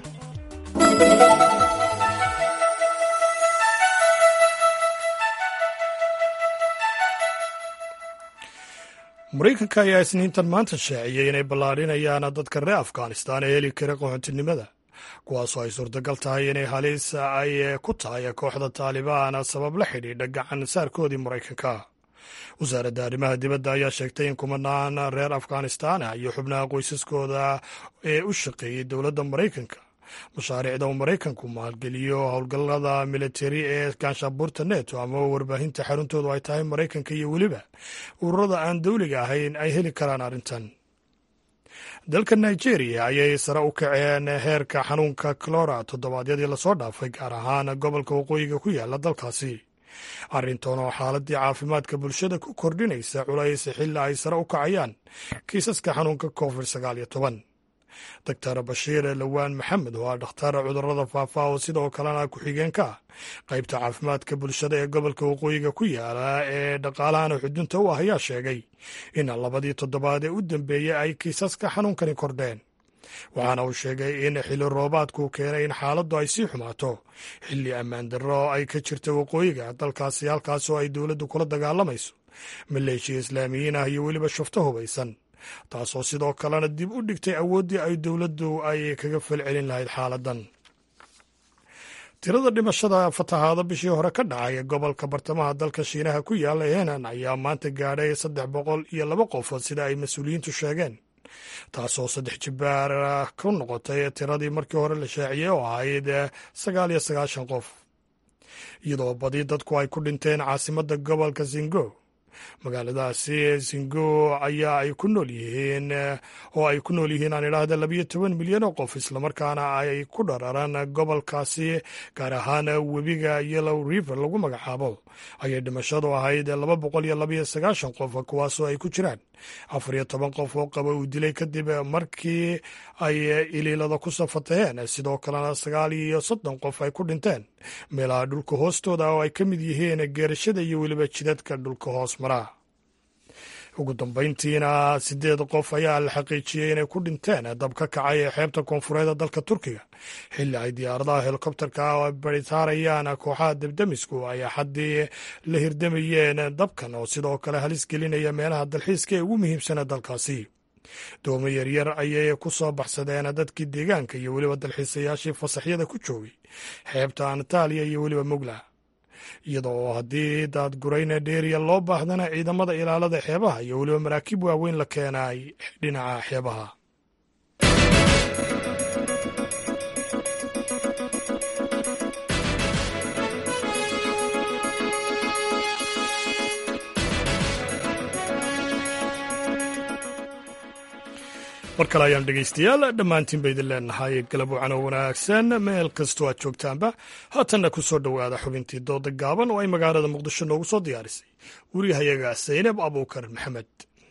maraykanka ayaa isniintan maanta shaaciyey inay ballaadhinayaan dadka reer afghanistaan ee heli kara qaxoontinimada kuwaasoo ay suurtagal tahay inay halis ay ku tahay kooxda taalibaan sabab la xidhiidha gacan saarkoodii maraykanka wasaaradda arrimaha dibadda ayaa sheegtay in kumanaan reer afghanistaan ah iyo xubnaha qoysaskooda ee u shaqeeyey dowladda maraykanka mashaariicda uu maraykanku maalgeliyo howlgallada militari ee ganshabuurta neto ama warbaahinta xaruntoodu ay tahay maraykanka iyo weliba ururada aan dowliga ahayn ay heli karaan arrintan dalka nigeria ayay sare u kaceen heerka xanuunka clora toddobaadyadii lasoo dhaafay gaar ahaan gobolka waqooyiga ku yaala dalkaasi arrintan oo xaaladii caafimaadka bulshada ku kordhinaysa culays xilli ay sare u kacayaan kiisaska xanuunka covid sagaal iyo toban doctor bashiir lawaan maxamed oo ah dhakhtar cudurada faafa oo sidoo kalena ku-xigeenka ah qaybta caafimaadka bulshada ee gobolka waqooyiga ku yaala ee dhaqaalahana xudunta u ah ayaa sheegay in labadii toddobaad ee u dambeeyey ay kiisaska xanuunkani kordheen waxaana uu sheegay in xilli roobaadku keenay in xaaladdu ay sii xumaato xilli ammaan darro ay ka jirta waqooyiga dalkaasi halkaasoo ay dowladdu kula dagaalamayso maleeshiya islaamiyiin ah iyo weliba shufto hubaysan taasoo sidoo kalena dib u dhigtay awooddii ay dowladdu ay kaga falcelin lahayd xaaladan tirada dhimashada fatahaada bishii hore ka dhacay ee gobolka bartamaha dalka shiinaha ku yaala henan ayaa maanta gaadhay saddex boqol iyo laba qofood sida ay mas-uuliyiintu sheegeen taasoo saddex jibaar ku noqotay tiradii markii hore la shaaciyey oo ahayd sagaal iyo sagaashan qof iyadoo badi dadku ay ku dhinteen caasimadda gobolka zingo magaaladaasi zingo ayaa ay ku nool yihiin oo ay ku nool yihiin aan idhaahda labayo toban milyan oo qof islamarkaana ay ku dhararan gobolkaasi gaar ahaan webiga yellow river lagu magacaabo ayay dhimashadu ahayd laba boqol iyo labayo sagaashan qof kuwaasoo ay ku jiraan afar iyo toban qof oo qaba uu dilay kadib markii ay iliilada ku safataheen sidoo kalena sagaal iyo soddon qof ay ku dhinteen meelaha dhulka hoostooda oo ay ka mid yihiin geerashada iyo weliba jidadka dhulka hoos maraa ugu dambayntiina sideed qof ayaa la xaqiijiyey inay ku dhinteen dab ka kacay ee xeebta koonfureed dalka turkiga xilli ay diyaaradaha helikobterka oo baritaarayaan kooxaha debdemisku ay axaddii la hirdamayeen dabkan oo sidoo kale halis gelinaya meelaha dalxiiska ee ugu muhiimsana dalkaasi doomo yaryar ayay ku soo baxsadeen dadkii deegaanka iyo weliba dalxiisayaashii fasaxyada ku joogay xeebta anataliya iyo weliba mugla iyadoo haddii daadgurayna dheeriya loo baahdana ciidamada ilaalada xeebaha iyo weliba maraakiib waaweyn la keenay dhinaca xeebaha mar kale ayaan dhegaystayaal dhammaantiin ba idin leenahay galab wacan oo wanaagsan meel kastoo aad joogtaanba haatanna ku soo dhowaada xubintii dooda gaaban oo ay magaalada muqdisho noogu soo diyaarisay wariyahayaga saynab abuukar maxamed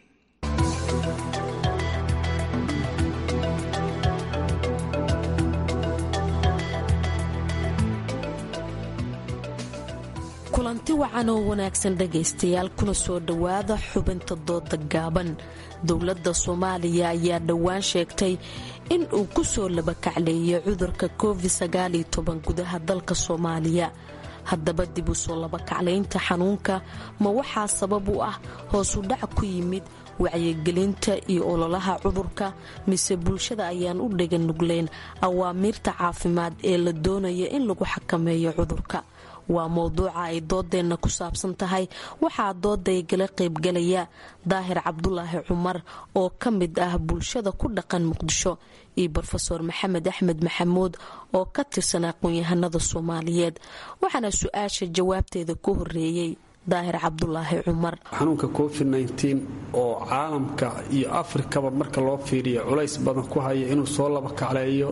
kulanti wacan oo wanaagsan dhegaystayaal kuna soo dhowaada xubinta dooda gaaban dowladda soomaaliya ayaa dhowaan sheegtay in uu ku soo labakacleeyay cudurka covid gudaha dalka soomaaliya haddaba dib u soo labakaclaynta xanuunka ma waxaa sabab u ah hoosu dhac ku yimid wacyigelinta iyo ololaha cudurka mise bulshada ayaan u dhegan nugleyn awaamiirta caafimaad ee la doonaya in lagu xakameeyo cudurka waa mowduuca ay doodeenna ku saabsan tahay waxaa doodaygala qaybgalaya daahir cabdulaahi cumar oo ka mid ah bulshada ku dhaqan muqdisho iyo brofeor maxamed axmed maxamuud oo ka tirsan aqoon-yahanada soomaaliyeed waxaana su-aasha jawaabteeda ku horeeyey daahir cabdulaahi cumar xanuunka covid oo caalamka iyo afrikaba marka loo fiiriyo culays badan ku haya inuu soo laba kacleeyo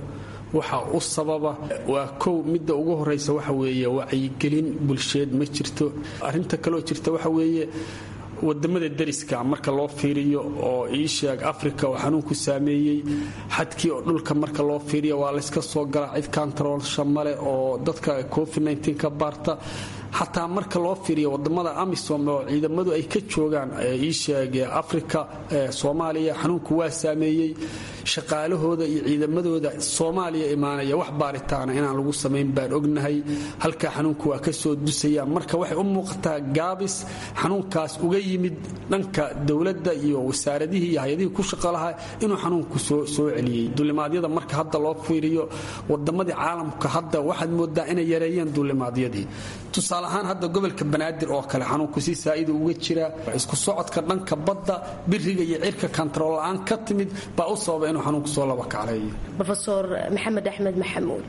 waxa u sababa waa kow midda ugu horeysa waxa weeye wacyigelin bulsheed ma jirto arrinta kaloo jirta waxa weeye wadamada dariska marka loo fiiriyo oo iisheeg africa oo xanuunku saameeyey xadkii oo dhulka marka loo fiiriyo waa layska soo galaa cid kantaroolsha male oo dadka covid ka baarta xataa marka loo fiiriyo wadamada amisom oo ciidamadu ay ka joogaan iisheeg africa soomaaliya xanuunku waa saameeyey shaqaalahooda iyo ciidamadooda soomaaliya imaanaya wax baaritaana inaan lagu samayn baan ognahay halkaa xanuunku waa ka soo dusaya marka waxay u muuqataa gaabis xanuunkaas uga yimid dhanka dowladda iyo wasaaradihii iyo hay-adihii ku shaqo lahaa inuu xanuunku soo celiyey dulimaadyada marka hadda loo fiiriyo wadamadii caalamka hadda waxaad moodaa inay yareeyeen dulimaadyadii tusaale ahaan hadda gobolka banaadir oo kale xanuunku si saa'ida uga jira isku socodka dhanka badda biriga iyo cirka kantarool la-aan ka timid baa u sababa inuu xanuunku soo laba kacleeyo rofeor maxamed axmed maxamuud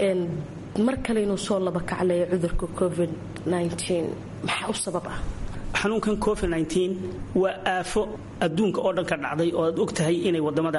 mar kale inuu soo laba kacleeyo cudurka covid maxaa u sabab ah xanuunkan covid waa aafo adduunka oo dhan ka dhacday oo aad og tahay inay wadamada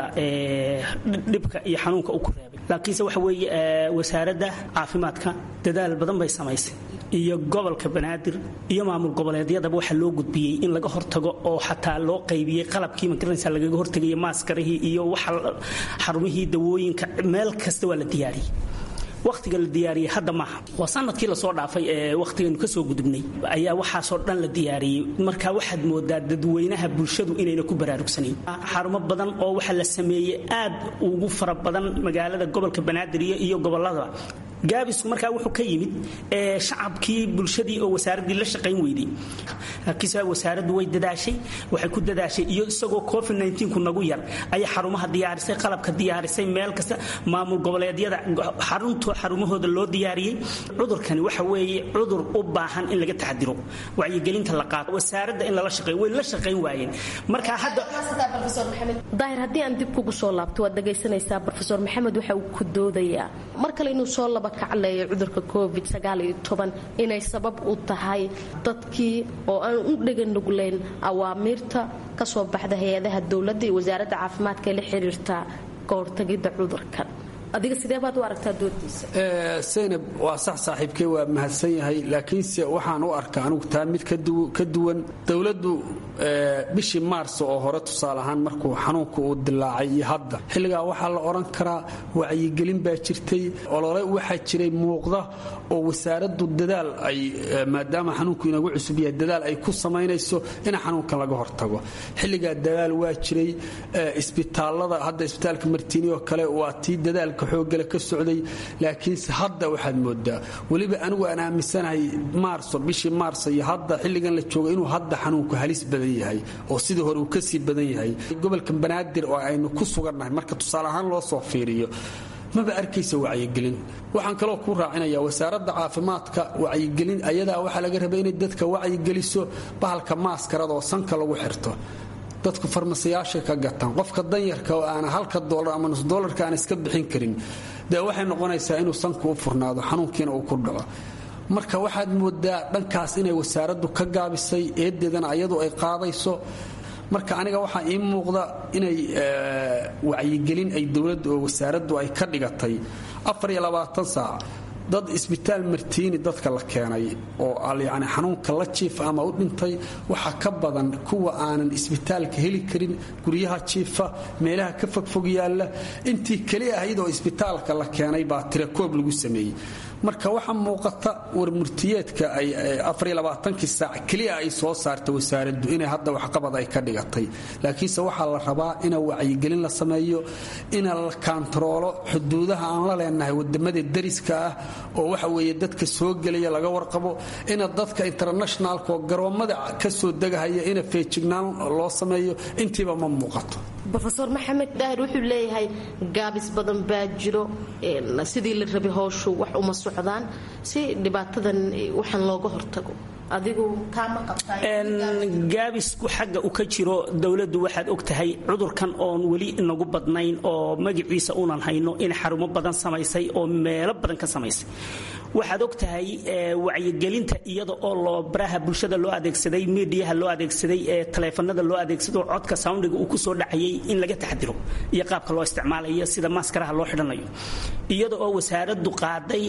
dhibka iyo xanuunka u ku reebay laakiinse waxa weeye wasaaradda caafimaadka dadaal badan bay samaysay iyo gobolka banaadir iyo maamul goboleedyadaba waxaa loo gudbiyey in laga hortago oo xataa loo qaybiyey qalabkii magaranaysa lagaga hortagaya maaskarihii iyo waxa xarumihii dawooyinka meel kasta waa la diyaariyey wakhtiga la diyaariyey hadda maaha waa sanadkii lasoo dhaafay ee wakhtigaynu kasoo gudubnay ayaa waxaasoo dhan la diyaariyey marka waxaad moodaa dadweynaha bulshadu inayna ku baraarugsanayn xarumo badan oo waxaa la sameeyey aad ugu fara badan magaalada gobolka banaadir iyo gobolada gaabisku markaa wuxuu ka yimid shacabkii bulshadii oo wasaaraddii la shaqayn weyday laakiinse wasaaraddu way dadaashay waxay ku dadaashay iyo isagoo covid ku nagu yar ayay xarumaha diyaarisay qalabka diyaarisay meel kasta maamul goboleedyada xarunto xarumahooda loo diyaariyey cudurkani waxa weeye cudur u baahan in laga taxadiro wacyigelinta la qaato wasaaradda in lala shaqeeyo way la shaqayn waayeen marka hadda daahir haddii aan dib kugu soo laabto waad dhegaysanaysaa rofeor maxamed waxa uu ku doodayaa mar kale inuu soo laba kacleeyo cudurka covid inay sabab u tahay dadkii oo aan u dheganuglayn awaamiirta ka soo baxda hay-adaha dowladda iyo wasaaradda caafimaadka ee la xiriirta ka hortagidda cudurkan adiga sidee baad u aragtaa doodiisa saynab waa sax saaxiibkey waa mahadsan yahay laakiinse waxaan u arkaa anugu taa mid ka duwan dowladdu bishii maars oo hore tusaale ahaan markuu xanuunka uu dilaacay iyo hadda xilligaa waxaa la odhan karaa wacyigelin baa jirtay olole waxaa jiray muuqda oo wasaaraddu dadaal ay maadaama xanuunku inagu cusub yahay dadaal ay ku samaynayso in xanuunkan laga hortago xilligaa dadaal waa jiray isbitaalada hadda isbitaalka martiini oo kale waa tii dadaalka xoogale ka socday laakiinse hadda waxaad moodaa weliba anigu aan aaminsanahay maarso bishii maarso iyo hadda xilligan la joogo inuu hadda xanuunku halis badan yahay oo sidii hore uu kasii badan yahay gobolka banaadir oo aynu ku sugannahay marka tusaale ahaan loo soo fiiriyo maba arkaysa wacyigelin waxaan kaloo ku raacinaya wasaaradda caafimaadka wacyigelin ayadaa waxaa laga rabay inay dadka wacyigeliso bahalka maaskarada oo sanka lagu xirto dadku farmasiyaashay ka gataan qofka danyarka oo aana halka dolar ama nus dolarka aan iska bixin karin dee waxay noqonaysaa inuu sanku u furnaado xanuunkiina uu ku dhaco marka waxaad moodaa dhankaas inay wasaaraddu ka gaabisay eedeedana ayadu ay qaadayso marka aniga waxaa ii muuqda inay wacyigelin ay dowladdu oo wasaaraddu ay ka dhigatay saac dad isbitaal martiini dadka la keenay oo yani xanuunka la jiifa ama u dhintay waxaa ka badan kuwa aanan isbitaalka heli karin guryaha jiifa meelaha ka fogfog yaalla intii keli ahayd oo isbitaalka la keenay baa tirakoob lagu sameeyey marka waxaa muuqata warmurtiyeedka ay kii saac keliya ay soo saarta wasaaraddu inay hadda waxqabad ay ka dhigatay laakiinse waxaa la rabaa ina wacyigelin la sameeyo ina la kaantaroolo xuduudaha aan la leenahay wadamada dariska ah oo waxa weeye dadka soo gelaya laga warqabo ina dadka internationalka oo garoommada ka soo degahaya ina feejignaan loo sameeyo intiiba ma muuqato rofeor maxamed daahir wuxuu leeyahay gaabis badan baa jiro sidii la rabay howshu wax uma socdaan si dhibaatadan waxaan looga hortago adigu taama gaabisku xagga u ka jiro dowladdu waxaad og tahay cudurkan oon weli inagu badnayn oo magaciisa unan hayno in xarumo badan samaysay oo meelo badan ka samaysay waxaad og tahay wacyigelinta iyada oo loo baraha bulshada loo adeegsaday miidiyaha loo adeegsaday ee taleefanada loo adeegsado codka soundiga uu kusoo dhacayay in laga taxadiro iyo qaabka loo isticmaalayo sida maaskaraha loo xidhanayo iyada oo wasaaraddu qaaday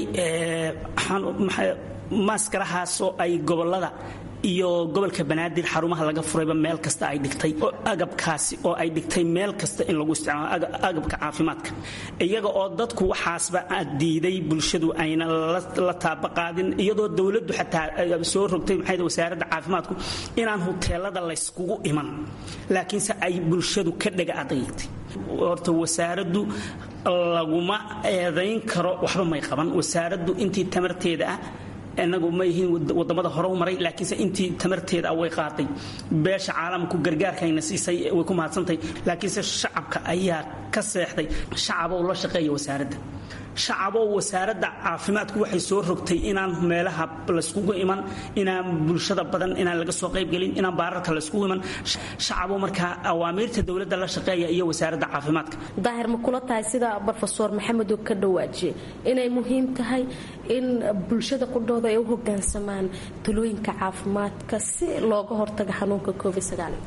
maaskarahaasoo ay gobolada iyo gobolka banaadir xarumaha laga furayba meel kasta ay dhigtay agabkaasi oo ay dhigtay meel kasta in lagu isticmaalo agabka caafimaadka iyaga oo dadku waxaasba diiday bulshadu ayna la taabaqaadin iyadoo dowladdu xataa soo rogtay maxay wasaaradda caafimaadku inaan huteelada layskugu iman laakiinse ay bulshadu ka dhega adaytay horta wasaaraddu laguma eedayn karo waxba may qaban wasaaraddu intii tamarteeda ah inagu ma yihiin wadamada hore u maray laakiinse intii tamarteeda way qaaday beesha caalamku gargaarkayna siisay way ku mahadsantahay laakiinse shacabka ayaa ka seexday shacaboo la shaqeeya wasaaradda shacaboo wasaaradda caafimaadku waxay soo rogtay inaan meelaha layskugu iman inaan bulshada badan inaan laga soo qaybgelin inaan baararka layskugu iman shacaboo markaa awaamiirta dowladda la shaqeeya iyo wasaaradda caafimaadka daahir ma kula tahay sida brofesor maxamed uu ka dhawaajiyey inay muhiim tahay in bulshada qudhooda ay u hogaansamaan talooyinka caafimaadka si looga hortago xanuunka covid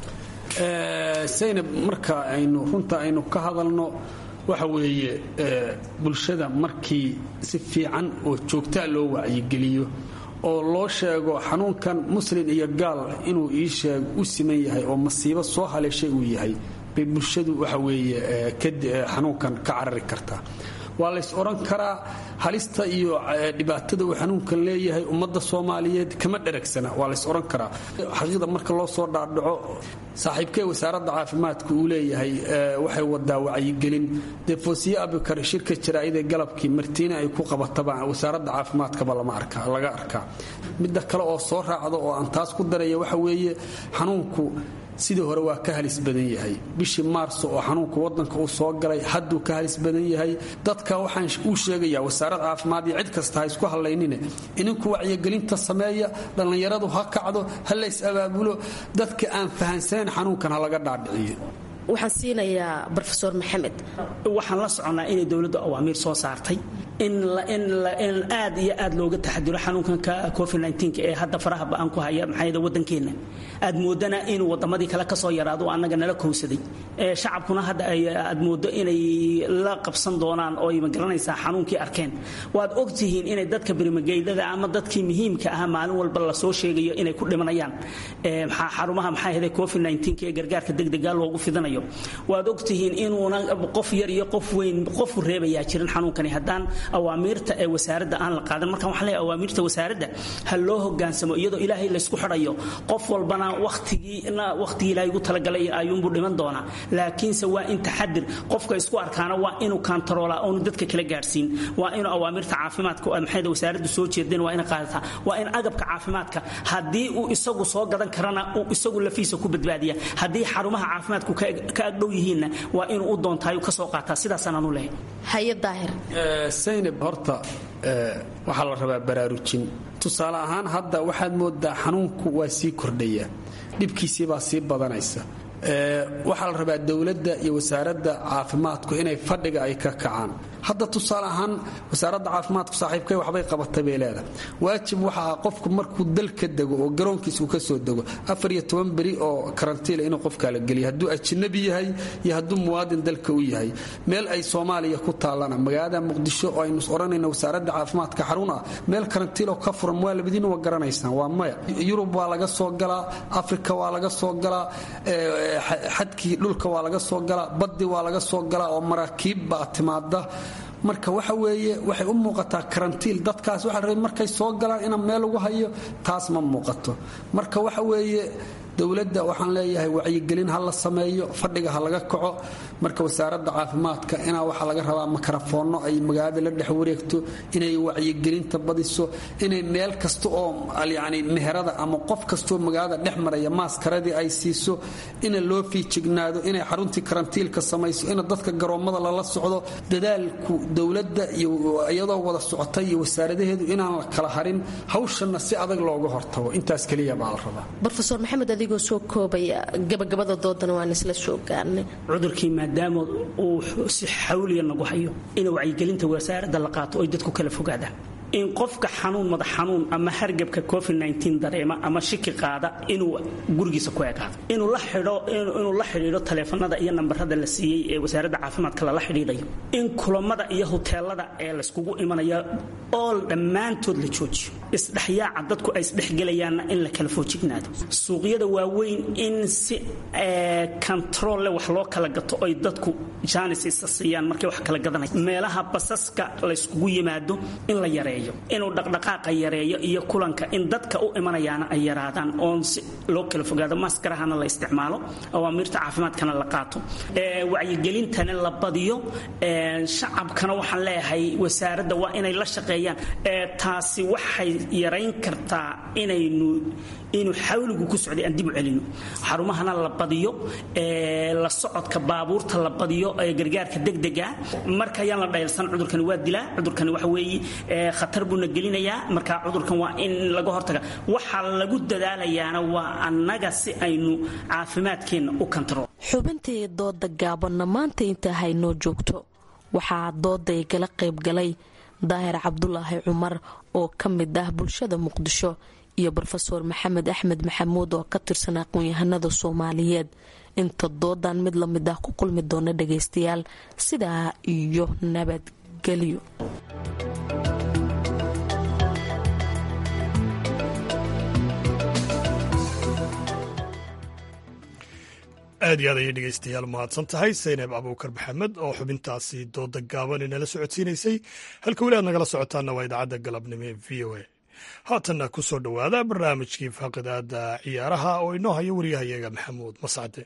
saynab marka aynu runta aynu ka hadalno waxa weeye bulshada markii si fiican oo joogtaa loo wacyigeliyo oo loo sheego xanuunkan muslin iyo gaal inuu ii sheeg u siman yahay oo masiibo soo haleeshay uu yahay bay bulshadu waxa weeye xanuunkan ka carari kartaa waa lays odhan karaa halista iyo dhibaatada uu xanuunkan leeyahay ummadda soomaaliyeed kama dheragsana waa lays odhan karaa xaqiiqda marka loo soo dhaadhaco saaxiibkee wasaaradda caafimaadka uu leeyahay waxay wadaa wacyigelin dee foosiye abikar shirka jaraa'idee galabkii martiina ay ku qabataba wasaaradda caafimaadkaba laga arkaa midda kale oo soo raacda oo aan taas ku daraya waxa weeye xanuunku sidii hore waa ka halis badan yahay bishii maarso oo xanuunka wadanka uu soo galay hadduu ka halis badan yahay dadka waxaan uu sheegayaa wasaarad caafimaad iyo cid kasta ha isku hadlaynine ininku wacyigelinta sameeya dhallinyaradu ha kacdo ha lays abaabulo dadka aan fahansanayn xanuunkan ha laga dhaadhiciyo waxaan siinayaa rofesor maxamed waxaan la soconnaa inay dowladdu awaamiir soo saartay in aad iyo aad looga taxadiro xanuunkanka covid ee hadda faraha ba-aan ku haya maxaa wadankeenna aad moodana inuu wadamadii kale kasoo yaraado oo annaga nala kowsaday shacabkuna hadda aad moodo inay la qabsan doonaan oo ay magaranaysaa xanuunkii arkeen waad ogtihiin inay dadka birimageydada ama dadkii muhiimka ah maalin walba lasoo sheegayo inay ku dhimanayaan xarumaha maxaa ahde covid ee gargaarka degdega loogu fidinayo waad ogtihiin inuuna qof yar iyo qof weyn qofu reebayaa jirin xanuunkani haddaan awaamiirta ee wasaaradda aan la qaadan markaan waxaan leeyahay awaamiirta wasaaradda ha loo hogaansamo iyadoo ilaahay laysku xidhayo qof walbana wakhtigiina wakhtigii ilaahay ugu talagalay ayuunbuu dhiman doonaa laakiinse waa in taxadir qofka isku arkaana waa inuu kaantaroolaa oonu dadka kala gaadhsiin waa inuu awaamirta caafimaadka maxayda wasaaraddu soo jeedeen waa ina qaadataa waa in agabka caafimaadka haddii uu isagu soo gadan karana uu isagu lafiisa ku badbaadiya haddii xarumaha caafimaadku ka agdhow yihiinna waa inuu u doontaayu ka soo qaataa sidaasaan anu lehay haye daahir saynab horta waxaa la rabaa baraarujin tusaale ahaan hadda waxaad moodaa xanuunku waa sii kordhaya dhibkiisii baa sii badanaysa waxaa la rabaa dowladda iyo wasaaradda caafimaadku inay fadhiga ay ka kacaan hadda tusaale ahaan wasaaradda caafimaadku saaxiibkay waxbay qabatay bay leedahay waajib waxa ah qofku markuu dalka dego oo garoonkiisa uu ka soo dego afar iyo toban beri oo karantiila inuu qofkaa la geliya hadduu ajnabi yahay iyo hadduu muwaadin dalka u yahay meel ay soomaaliya ku taallana magaalada muqdisho oo aynu odhanayna wasaaradda caafimaadka xarun ah meel karantiiloo ka furan waa labadiina waa garanaysaan waa maya yurub waa laga soo galaa afrika waa laga soo galaa xadkii dhulka waa laga soo galaa baddi waa laga soo galaa oo maraakiib baa timaada marka waxa weeye waxay u muuqataa karantiil dadkaas waxa la rabay markay soo galaan inaan meel ugu hayo taas ma muuqato marka waxa weeye dowladda waxaan leeyahay wacyigelin ha la sameeyo fadhiga ha laga kaco marka wasaaradda caafimaadka inaa waxaa laga rabaa makarafoonno ay magaalada la dhex wareegto inay wacyigelinta badiso inay meel kasta oo yani meherada ama qof kastaoo magaalada dhex maraya maaskaradii ay siiso ina loo fiijignaado inay xaruntii karantiilka samayso ina dadka garoommada lala socdo dadaalku dowladda iyo iyadoo wada socota iyo wasaaradaheedu inaan la kala harin hawshanna si adag looga hortago intaas keliya baa la rabaa rofesor maxamed adigoo soo koobaya gabagabada doodana waan isla soo gaarnay cudurkii maadaama uu si xawliya nagu hayo in wacyigelinta wasaaradda la qaato oy dadku kala fogaadaan in qofka xanuun madax xanuun ama hargebka covid dareema ama shiki qaada inuu gurigiisa ku ekaado inuu la xidho inuu la xidhiidho taleefanada iyo nambarada la siiyey ee wasaaradda caafimaadka lala xidhiidhayo in kulamada iyo huteelada ee layskugu imanaya ool dhammaantood la joojiyo isdhexyaaca dadku ay isdhexgelayaanna in la kala foojignaado suuqyada waaweyn in si controlle wax loo kala gato ay dadku jaanis isa siiyaan markay wax kala gadanaya meelaha basaska layskugu yimaado in la yareeyo inuu dhaqdhaqaaqa yareeyo iyo kulanka in dadka u imanayaana ay yaraadaan oon si loo kala fogaado maskarahana la isticmaalo awaamiirta caafimaadkana la qaato wacyigelintana la badiyo shacabkana waxaan leeyahay wasaaradda waa inay la shaqeeyaan taasi waxay yarayn kartaa inaynu inuu xawligu ku socday aan dib u celino xarumahana la badiyo la socodka baabuurta la badiyo gargaarka degdega marka ayaan la dhayalsan cudurkani waa dilaa cudurkani waxa weeye khatar buuna gelinayaa marka cudurkan waa in laga hortaga waxa lagu dadaalayaana waa annaga si aynu caafimaadkeenna u kantarool xubintii dooda gaabanna maanta intaa haynoo joogto waxaa dooday gala qaybgalay daahir cabdulaahi cumar oo ka mid ah bulshada muqdisho iyo rofeor maxamed axmed maxamuud oo ka tirsan aqoon-yahanada soomaaliyeed inta doodan mid lamid ah ku kulmi doona dhagaystayaal sidaa iyo nabadgelyo aad iyo aad ayay dhegeystayaal mahadsan tahay saynab abuukar maxamed oo xubintaasi dooda gaaban inala socodsiinaysay halka weli aad nagala socotaana waa idaacadda galabnimo ee v o a haatanna ku soo dhowaada barnaamijkii faaqidaada ciyaaraha oo inoo hayo waryahayaga maxamuud mascade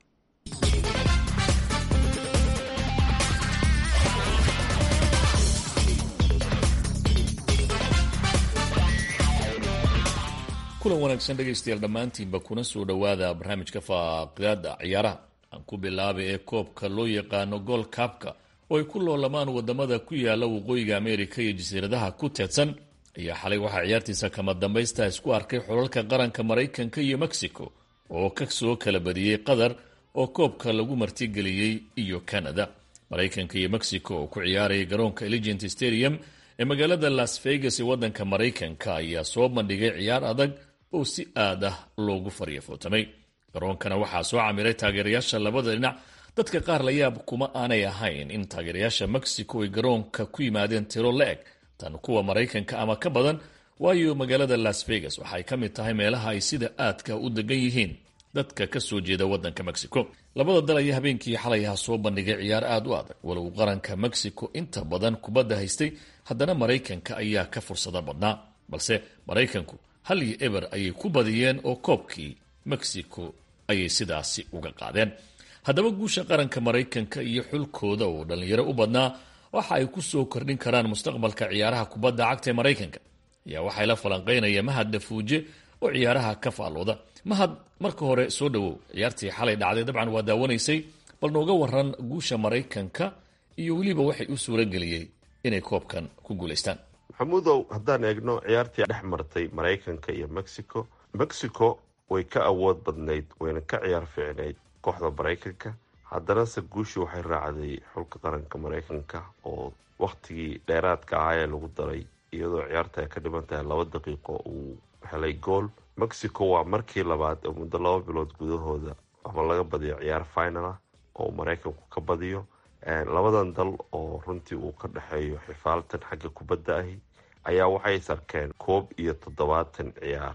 kulan wanaagsan dhegaystayaal dhammaantiinba kuna soo dhowaada barnaamijka faaqidaada ciyaaraha aan ku bilaabay ee koobka loo yaqaano gool kaabka oo ay ku loolamaan wadamada ku yaala waqooyiga ameerika iyo jasiiradaha ku teedsan ayaa xalay waxaa ciyaartiisa kama dambaysta isku arkay xulalka qaranka maraykanka iyo mexico oo ka soo kala badiyey qatar oo koobka lagu martigeliyey iyo canada maraykanka iyo mexico oo ku ciyaaraya garoonka eligent stadium ee magaalada las vegas ee wadanka maraykanka ayaa soo bandhigay ciyaar adag oo si aad ah loogu faryafootamay garoonkana waxaa soo camiray taageerayaasha labada dhinac dadka qaar la yaab kuma aanay ahayn in taageerayaasha mexico ay garoonka ku yimaadeen tiro la-eg tan kuwa maraykanka ama ka badan waayo magaalada las vegas waxay ka mid tahay meelaha ay sida aadka u degan yihiin dadka ka soo jeeda wadanka mexico labada dal ayaa habeenkii xalay ah soo bandhigay ciyaar aad u adag walow qaranka mexico inta badan kubadda haystay haddana maraykanka ayaa ka fursado badnaa balse maraykanku hal iyo eber ayay ku badiyeen oo koobkii mexico ayay sidaasi uga qaadeen haddaba guusha qaranka maraykanka iyo xulkooda oo dhallinyaro u badnaa waxa ay ku soo kordhin karaan mustaqbalka ciyaaraha kubadda cagta ee maraykanka ayaa waxay la falanqaynaya mahad dafuuje oo ciyaaraha ka faallooda mahad marka hore soo dhowow ciyaartii xalay dhacday dabcan waa daawanaysay bal nooga waran guusha maraykanka iyo weliba waxay u suurageliyey inay koobkan ku guulaystaan maxamuudow haddaan eegno ciyaartii dhex martay maraykanka iyo mexico mexico way ka awood badnayd wayna ka ciyaar fiicnayd kooxda maraykanka haddanase guushii waxay raacday xulka qaranka maraykanka oo wakhtigii dheeraadka ahaa ee lagu daray iyadoo ciyaarta ay ka dhiman tahay laba daqiiqo uu helay gool mexico waa markii labaad oo muddo laba bilood gudahooda ama laga badiyo ciyaar final ah oo maraykanku ka badiyo labadan dal oo runtii uu ka dhexeeyo xifaaltan xagga kubadda ahi ayaa waxay sarkeen koob iyo toddobaatan ciyaar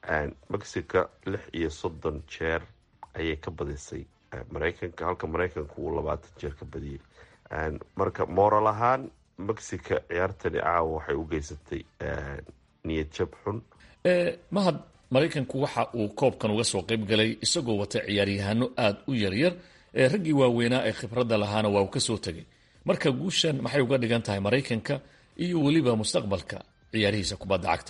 mexico lix iyo soddon jeer ayay ka badisay maraykanka halka maraykanka uu labaatan jeer ka badiyey marka moral ahaan mexico ciyaartani caawa waxay u geysatay niyad jab xun mahad maraykanku waxa uu koobkan uga soo qayb galay isagoo wata ciyaaryahaano aada u yaryar ee raggii waaweynaa ee khibradda lahaana waa uu ka soo tegay marka guushan maxay uga dhigan tahay maraykanka iyo weliba mustaqbalka ciyaarihiisa kubadda cagta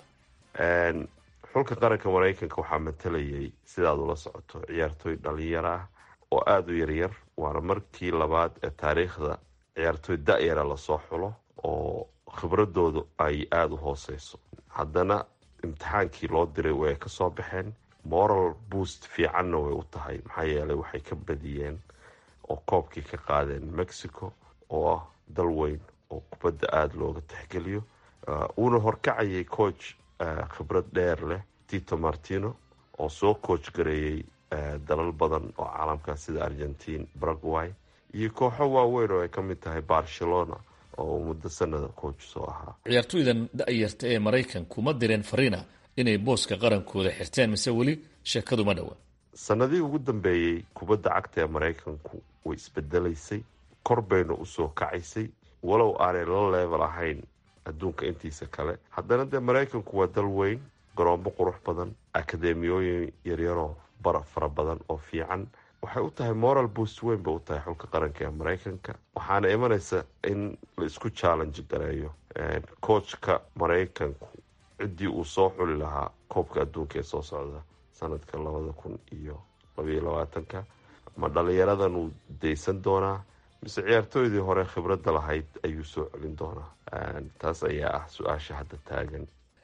xulka qaranka maraykanka waxaa matalayay sidaad ula socoto ciyaartooy dhalinyaro ah oo aada u yaryar waana markii labaad ee taariikhda ciyaartooy da-yara lasoo xulo oo khibradoodu ay aada u hooseyso haddana imtixaankii loo diray way ka soo baxeen moral boost fiicanna way u tahay maxaa yeelay waxay ka badiyeen oo koobkii ka qaadeen mexico oo ah dal weyn oo kubadda aada looga tixgeliyo uuna horkacayay coach khibrad dheer leh tito martino oo soo coach gareeyey dalal badan oo caalamka sida argentine paraguay iyo kooxo waaweyn oo ay ka mid tahay barcelona oo muddo sanada coach soo ahaa ciyaartoydan da-yarta ee maraykanku ma direen farina inay booska qarankooda xirteen mise weli sheekadu ma dhowa sanadihii ugu dambeeyey kubadda cagta ee maraykanku way isbedelaysay kor bayna usoo kacaysay walow aanay la leebel ahayn adduunka intiisa kale haddana dee maraykanku waa dal weyn garoomo qurux badan akademiyooyin yaryaroo bara fara badan oo fiican waxay u tahay moral boost weyn bay u tahay xulka qaranka ee maraykanka waxaana imanaysa in la isku challenge gareeyo coachka maraykanku ciddii uu soo xuli lahaa koobka adduunka ee soo socda sanadka labada kun iyo labayo labaatanka ma dhalinyaradan uu daysan doonaa mise ciyaartooydii hore khibradda lahayd ayuu soo celin doonaa taas ayaa ah su-aasha hadda taagan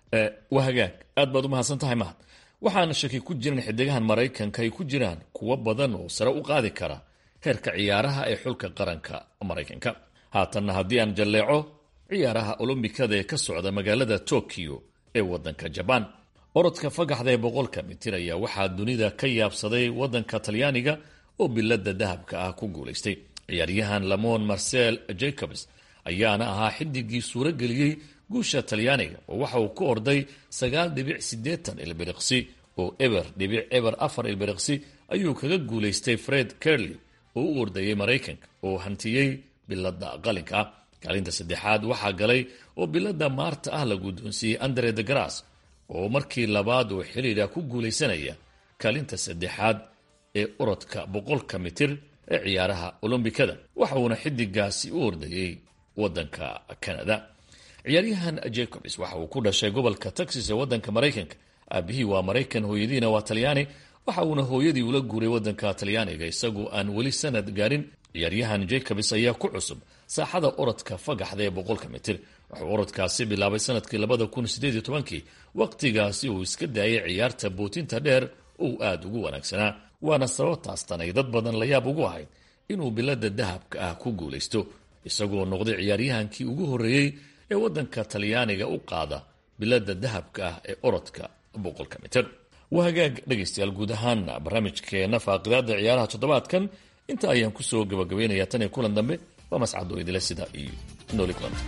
waa hagaag aad baad u mahadsan tahay mahad waxaana shaki ku jiran xidigahan maraykanka ay ku jiraan kuwo badan oo sare u qaadi kara heerka ciyaaraha ee xulka qaranka maraykanka haatanna haddii aan jalleeco ciyaaraha olombikada ee ka socda magaalada tokyo ee waddanka jabaan orodka fagaxda ee boqolka mitir ayaa waxaa dunida ka yaabsaday waddanka talyaaniga oo bilada dahabka ah ku guulaystay ciyaaryahan lamon marcel jacobs ayaana ahaa xidigii suuro geliyey guusha talyaaniga oo waxa uu ku orday sagaal dhibic siddeetan ilbiriqsi oo eber dhibic eber afar ilbiriqsi ayuu kaga guulaystay fred kerley oo u ordayay maraykanka oo hantiyey bilada qalinka ah kaalinta saddexaad waxaa galay oo bilada maarta ah la guddoonsiiyey andre de gras oo markii labaad oo xidhiidha ku guulaysanaya kaalinta saddexaad ee orodka boqolka mitir ee ciyaaraha olombikada waxa uuna xidigaasi u ordayey waddanka canada ciyaaryahan jacobs waxa uu ku dhashay gobolka texas ee waddanka maraykanka aabihii waa maraykan hooyadiina waa talyaani waxa uuna hooyadii ula guuray waddanka talyaaniga isagoo aan weli sanad gaarin ciyaaryahan jacobs ayaa ku cusub saaxada orodka fagaxda ee boqolka mitir wuxuu orodkaasi bilaabay sanadkii labada kun sideed iyo tobankii wakhtigaasi uu iska daayay ciyaarta bootinta dheer uu aada ugu wanaagsanaa waana sababtaas tan ay dad badan la yaab ugu ahayd inuu bilada dahabka ah ku guulaysto isagoo noqday ciyaaryahankii ugu horreeyey ee waddanka talyaaniga u qaada bilada dahabka ah ee orodka boqolka mitir waa hagaag dhegaystayaal guud ahaan barnaamijkeena faaqidaada ciyaaraha toddobaadkan inta ayaan kusoo gabagabaynayaa tan iyo kulan dambe waa mascado idile sida iyo nooli kulanta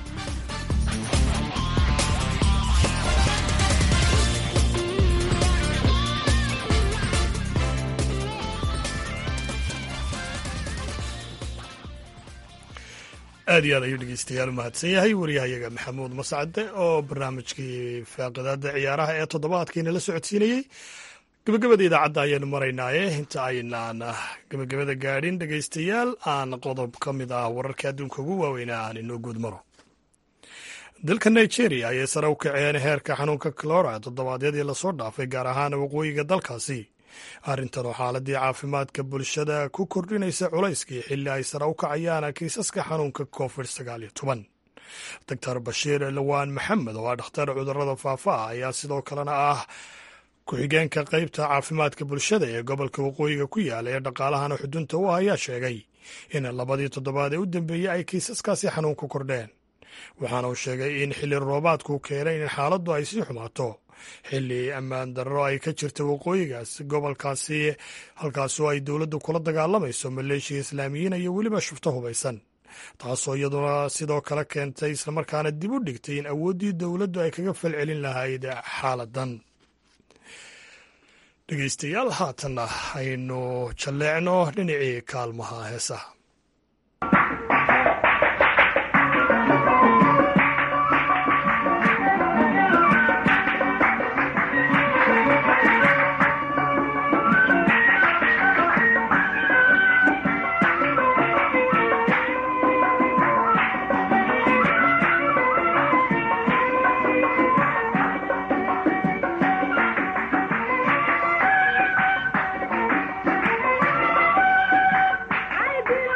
aad iyo aad ayuu dhegeystayaal u mahadsan yahay wariyahayaga maxamuud mascade oo barnaamijkii faaqidaada ciyaaraha ee toddobaadkiina la socodsiinayey gebagabada idaacadda ayaanu maraynaaye inta aynaan gebagabada gaadhin dhegeystayaal aan qodob ka mid ah wararka adduunka ugu waaweynaa aan inoo guud maro dalka nigeria ayay sare u kaceen heerka xanuunka clora toddobaadyadii lasoo dhaafay gaar ahaan waqooyiga dalkaasi arrintan oo xaaladii caafimaadka bulshada ku kordhinaysa culayskii xilli ay sare u kacayaan kiisaska xanuunka covid sagaal iyo toban doctor bashiir lawaan maxamed oo ah dhakhtar cudurada faafa ah ayaa sidoo kalena ah ku-xigeenka qeybta caafimaadka bulshada ee gobolka waqooyiga ku yaala ee dhaqaalahana xudunta u ah ayaa sheegay in labadii toddobaad ee u dambeeyey ay kiisaskaasi xanuunku kordheen waxaana uu sheegay in xilli roobaadku keenay in xaaladdu ay sii xumaato xilli ammaan darro ay ka jirta waqooyigaas gobolkaasi halkaasoo ay dowladdu kula dagaalamayso maleeshiya islaamiyiin iyo weliba shufto hubaysan taasoo iyaduna sidoo kale keentay islamarkaana dib u dhigtay in awooddii dowladdu ay kaga falcelin lahayd xaaladan dhegeystayaal haatanna aynu jalleecno dhinacii kaalmaha heesaha I did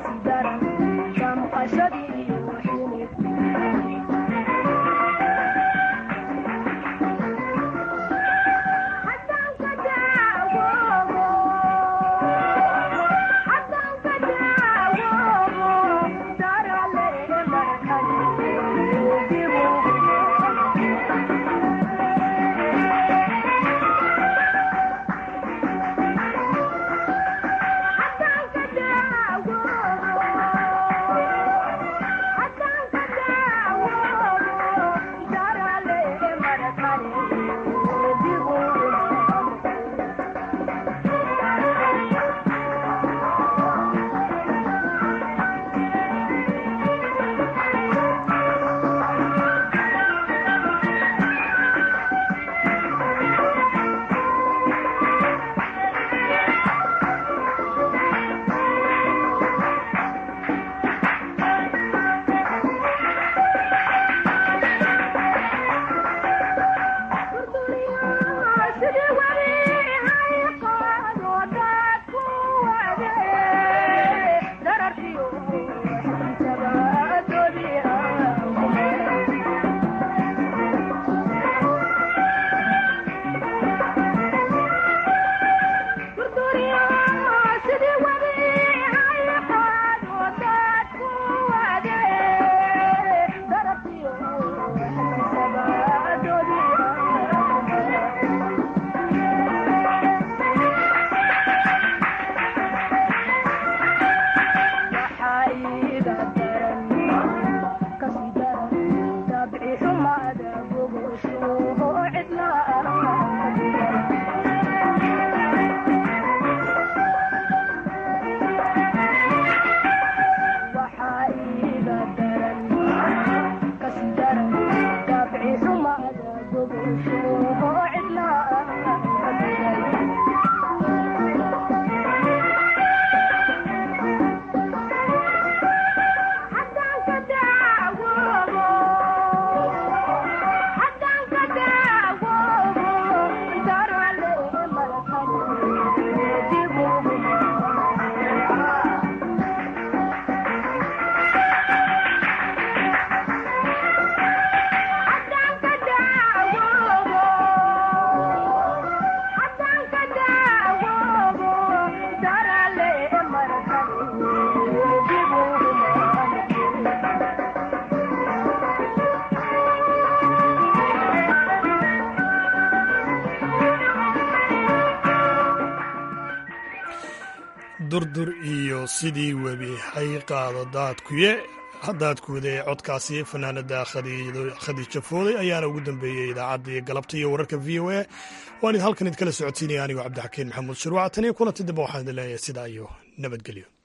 durdur iyo sidii webi hay qaado daadkuye daadkuuda ee codkaasi fanaanada khadiija fooday ayaana ugu dambeeyey idaacaddii galabta iyo wararka v o a waan id halkan idkala socodsiinaya anigoo cabdixakiin maxamuud shirwac tan iyo kulanti dambe waxaan idin leeyahay sidaa iyo nabadgelyo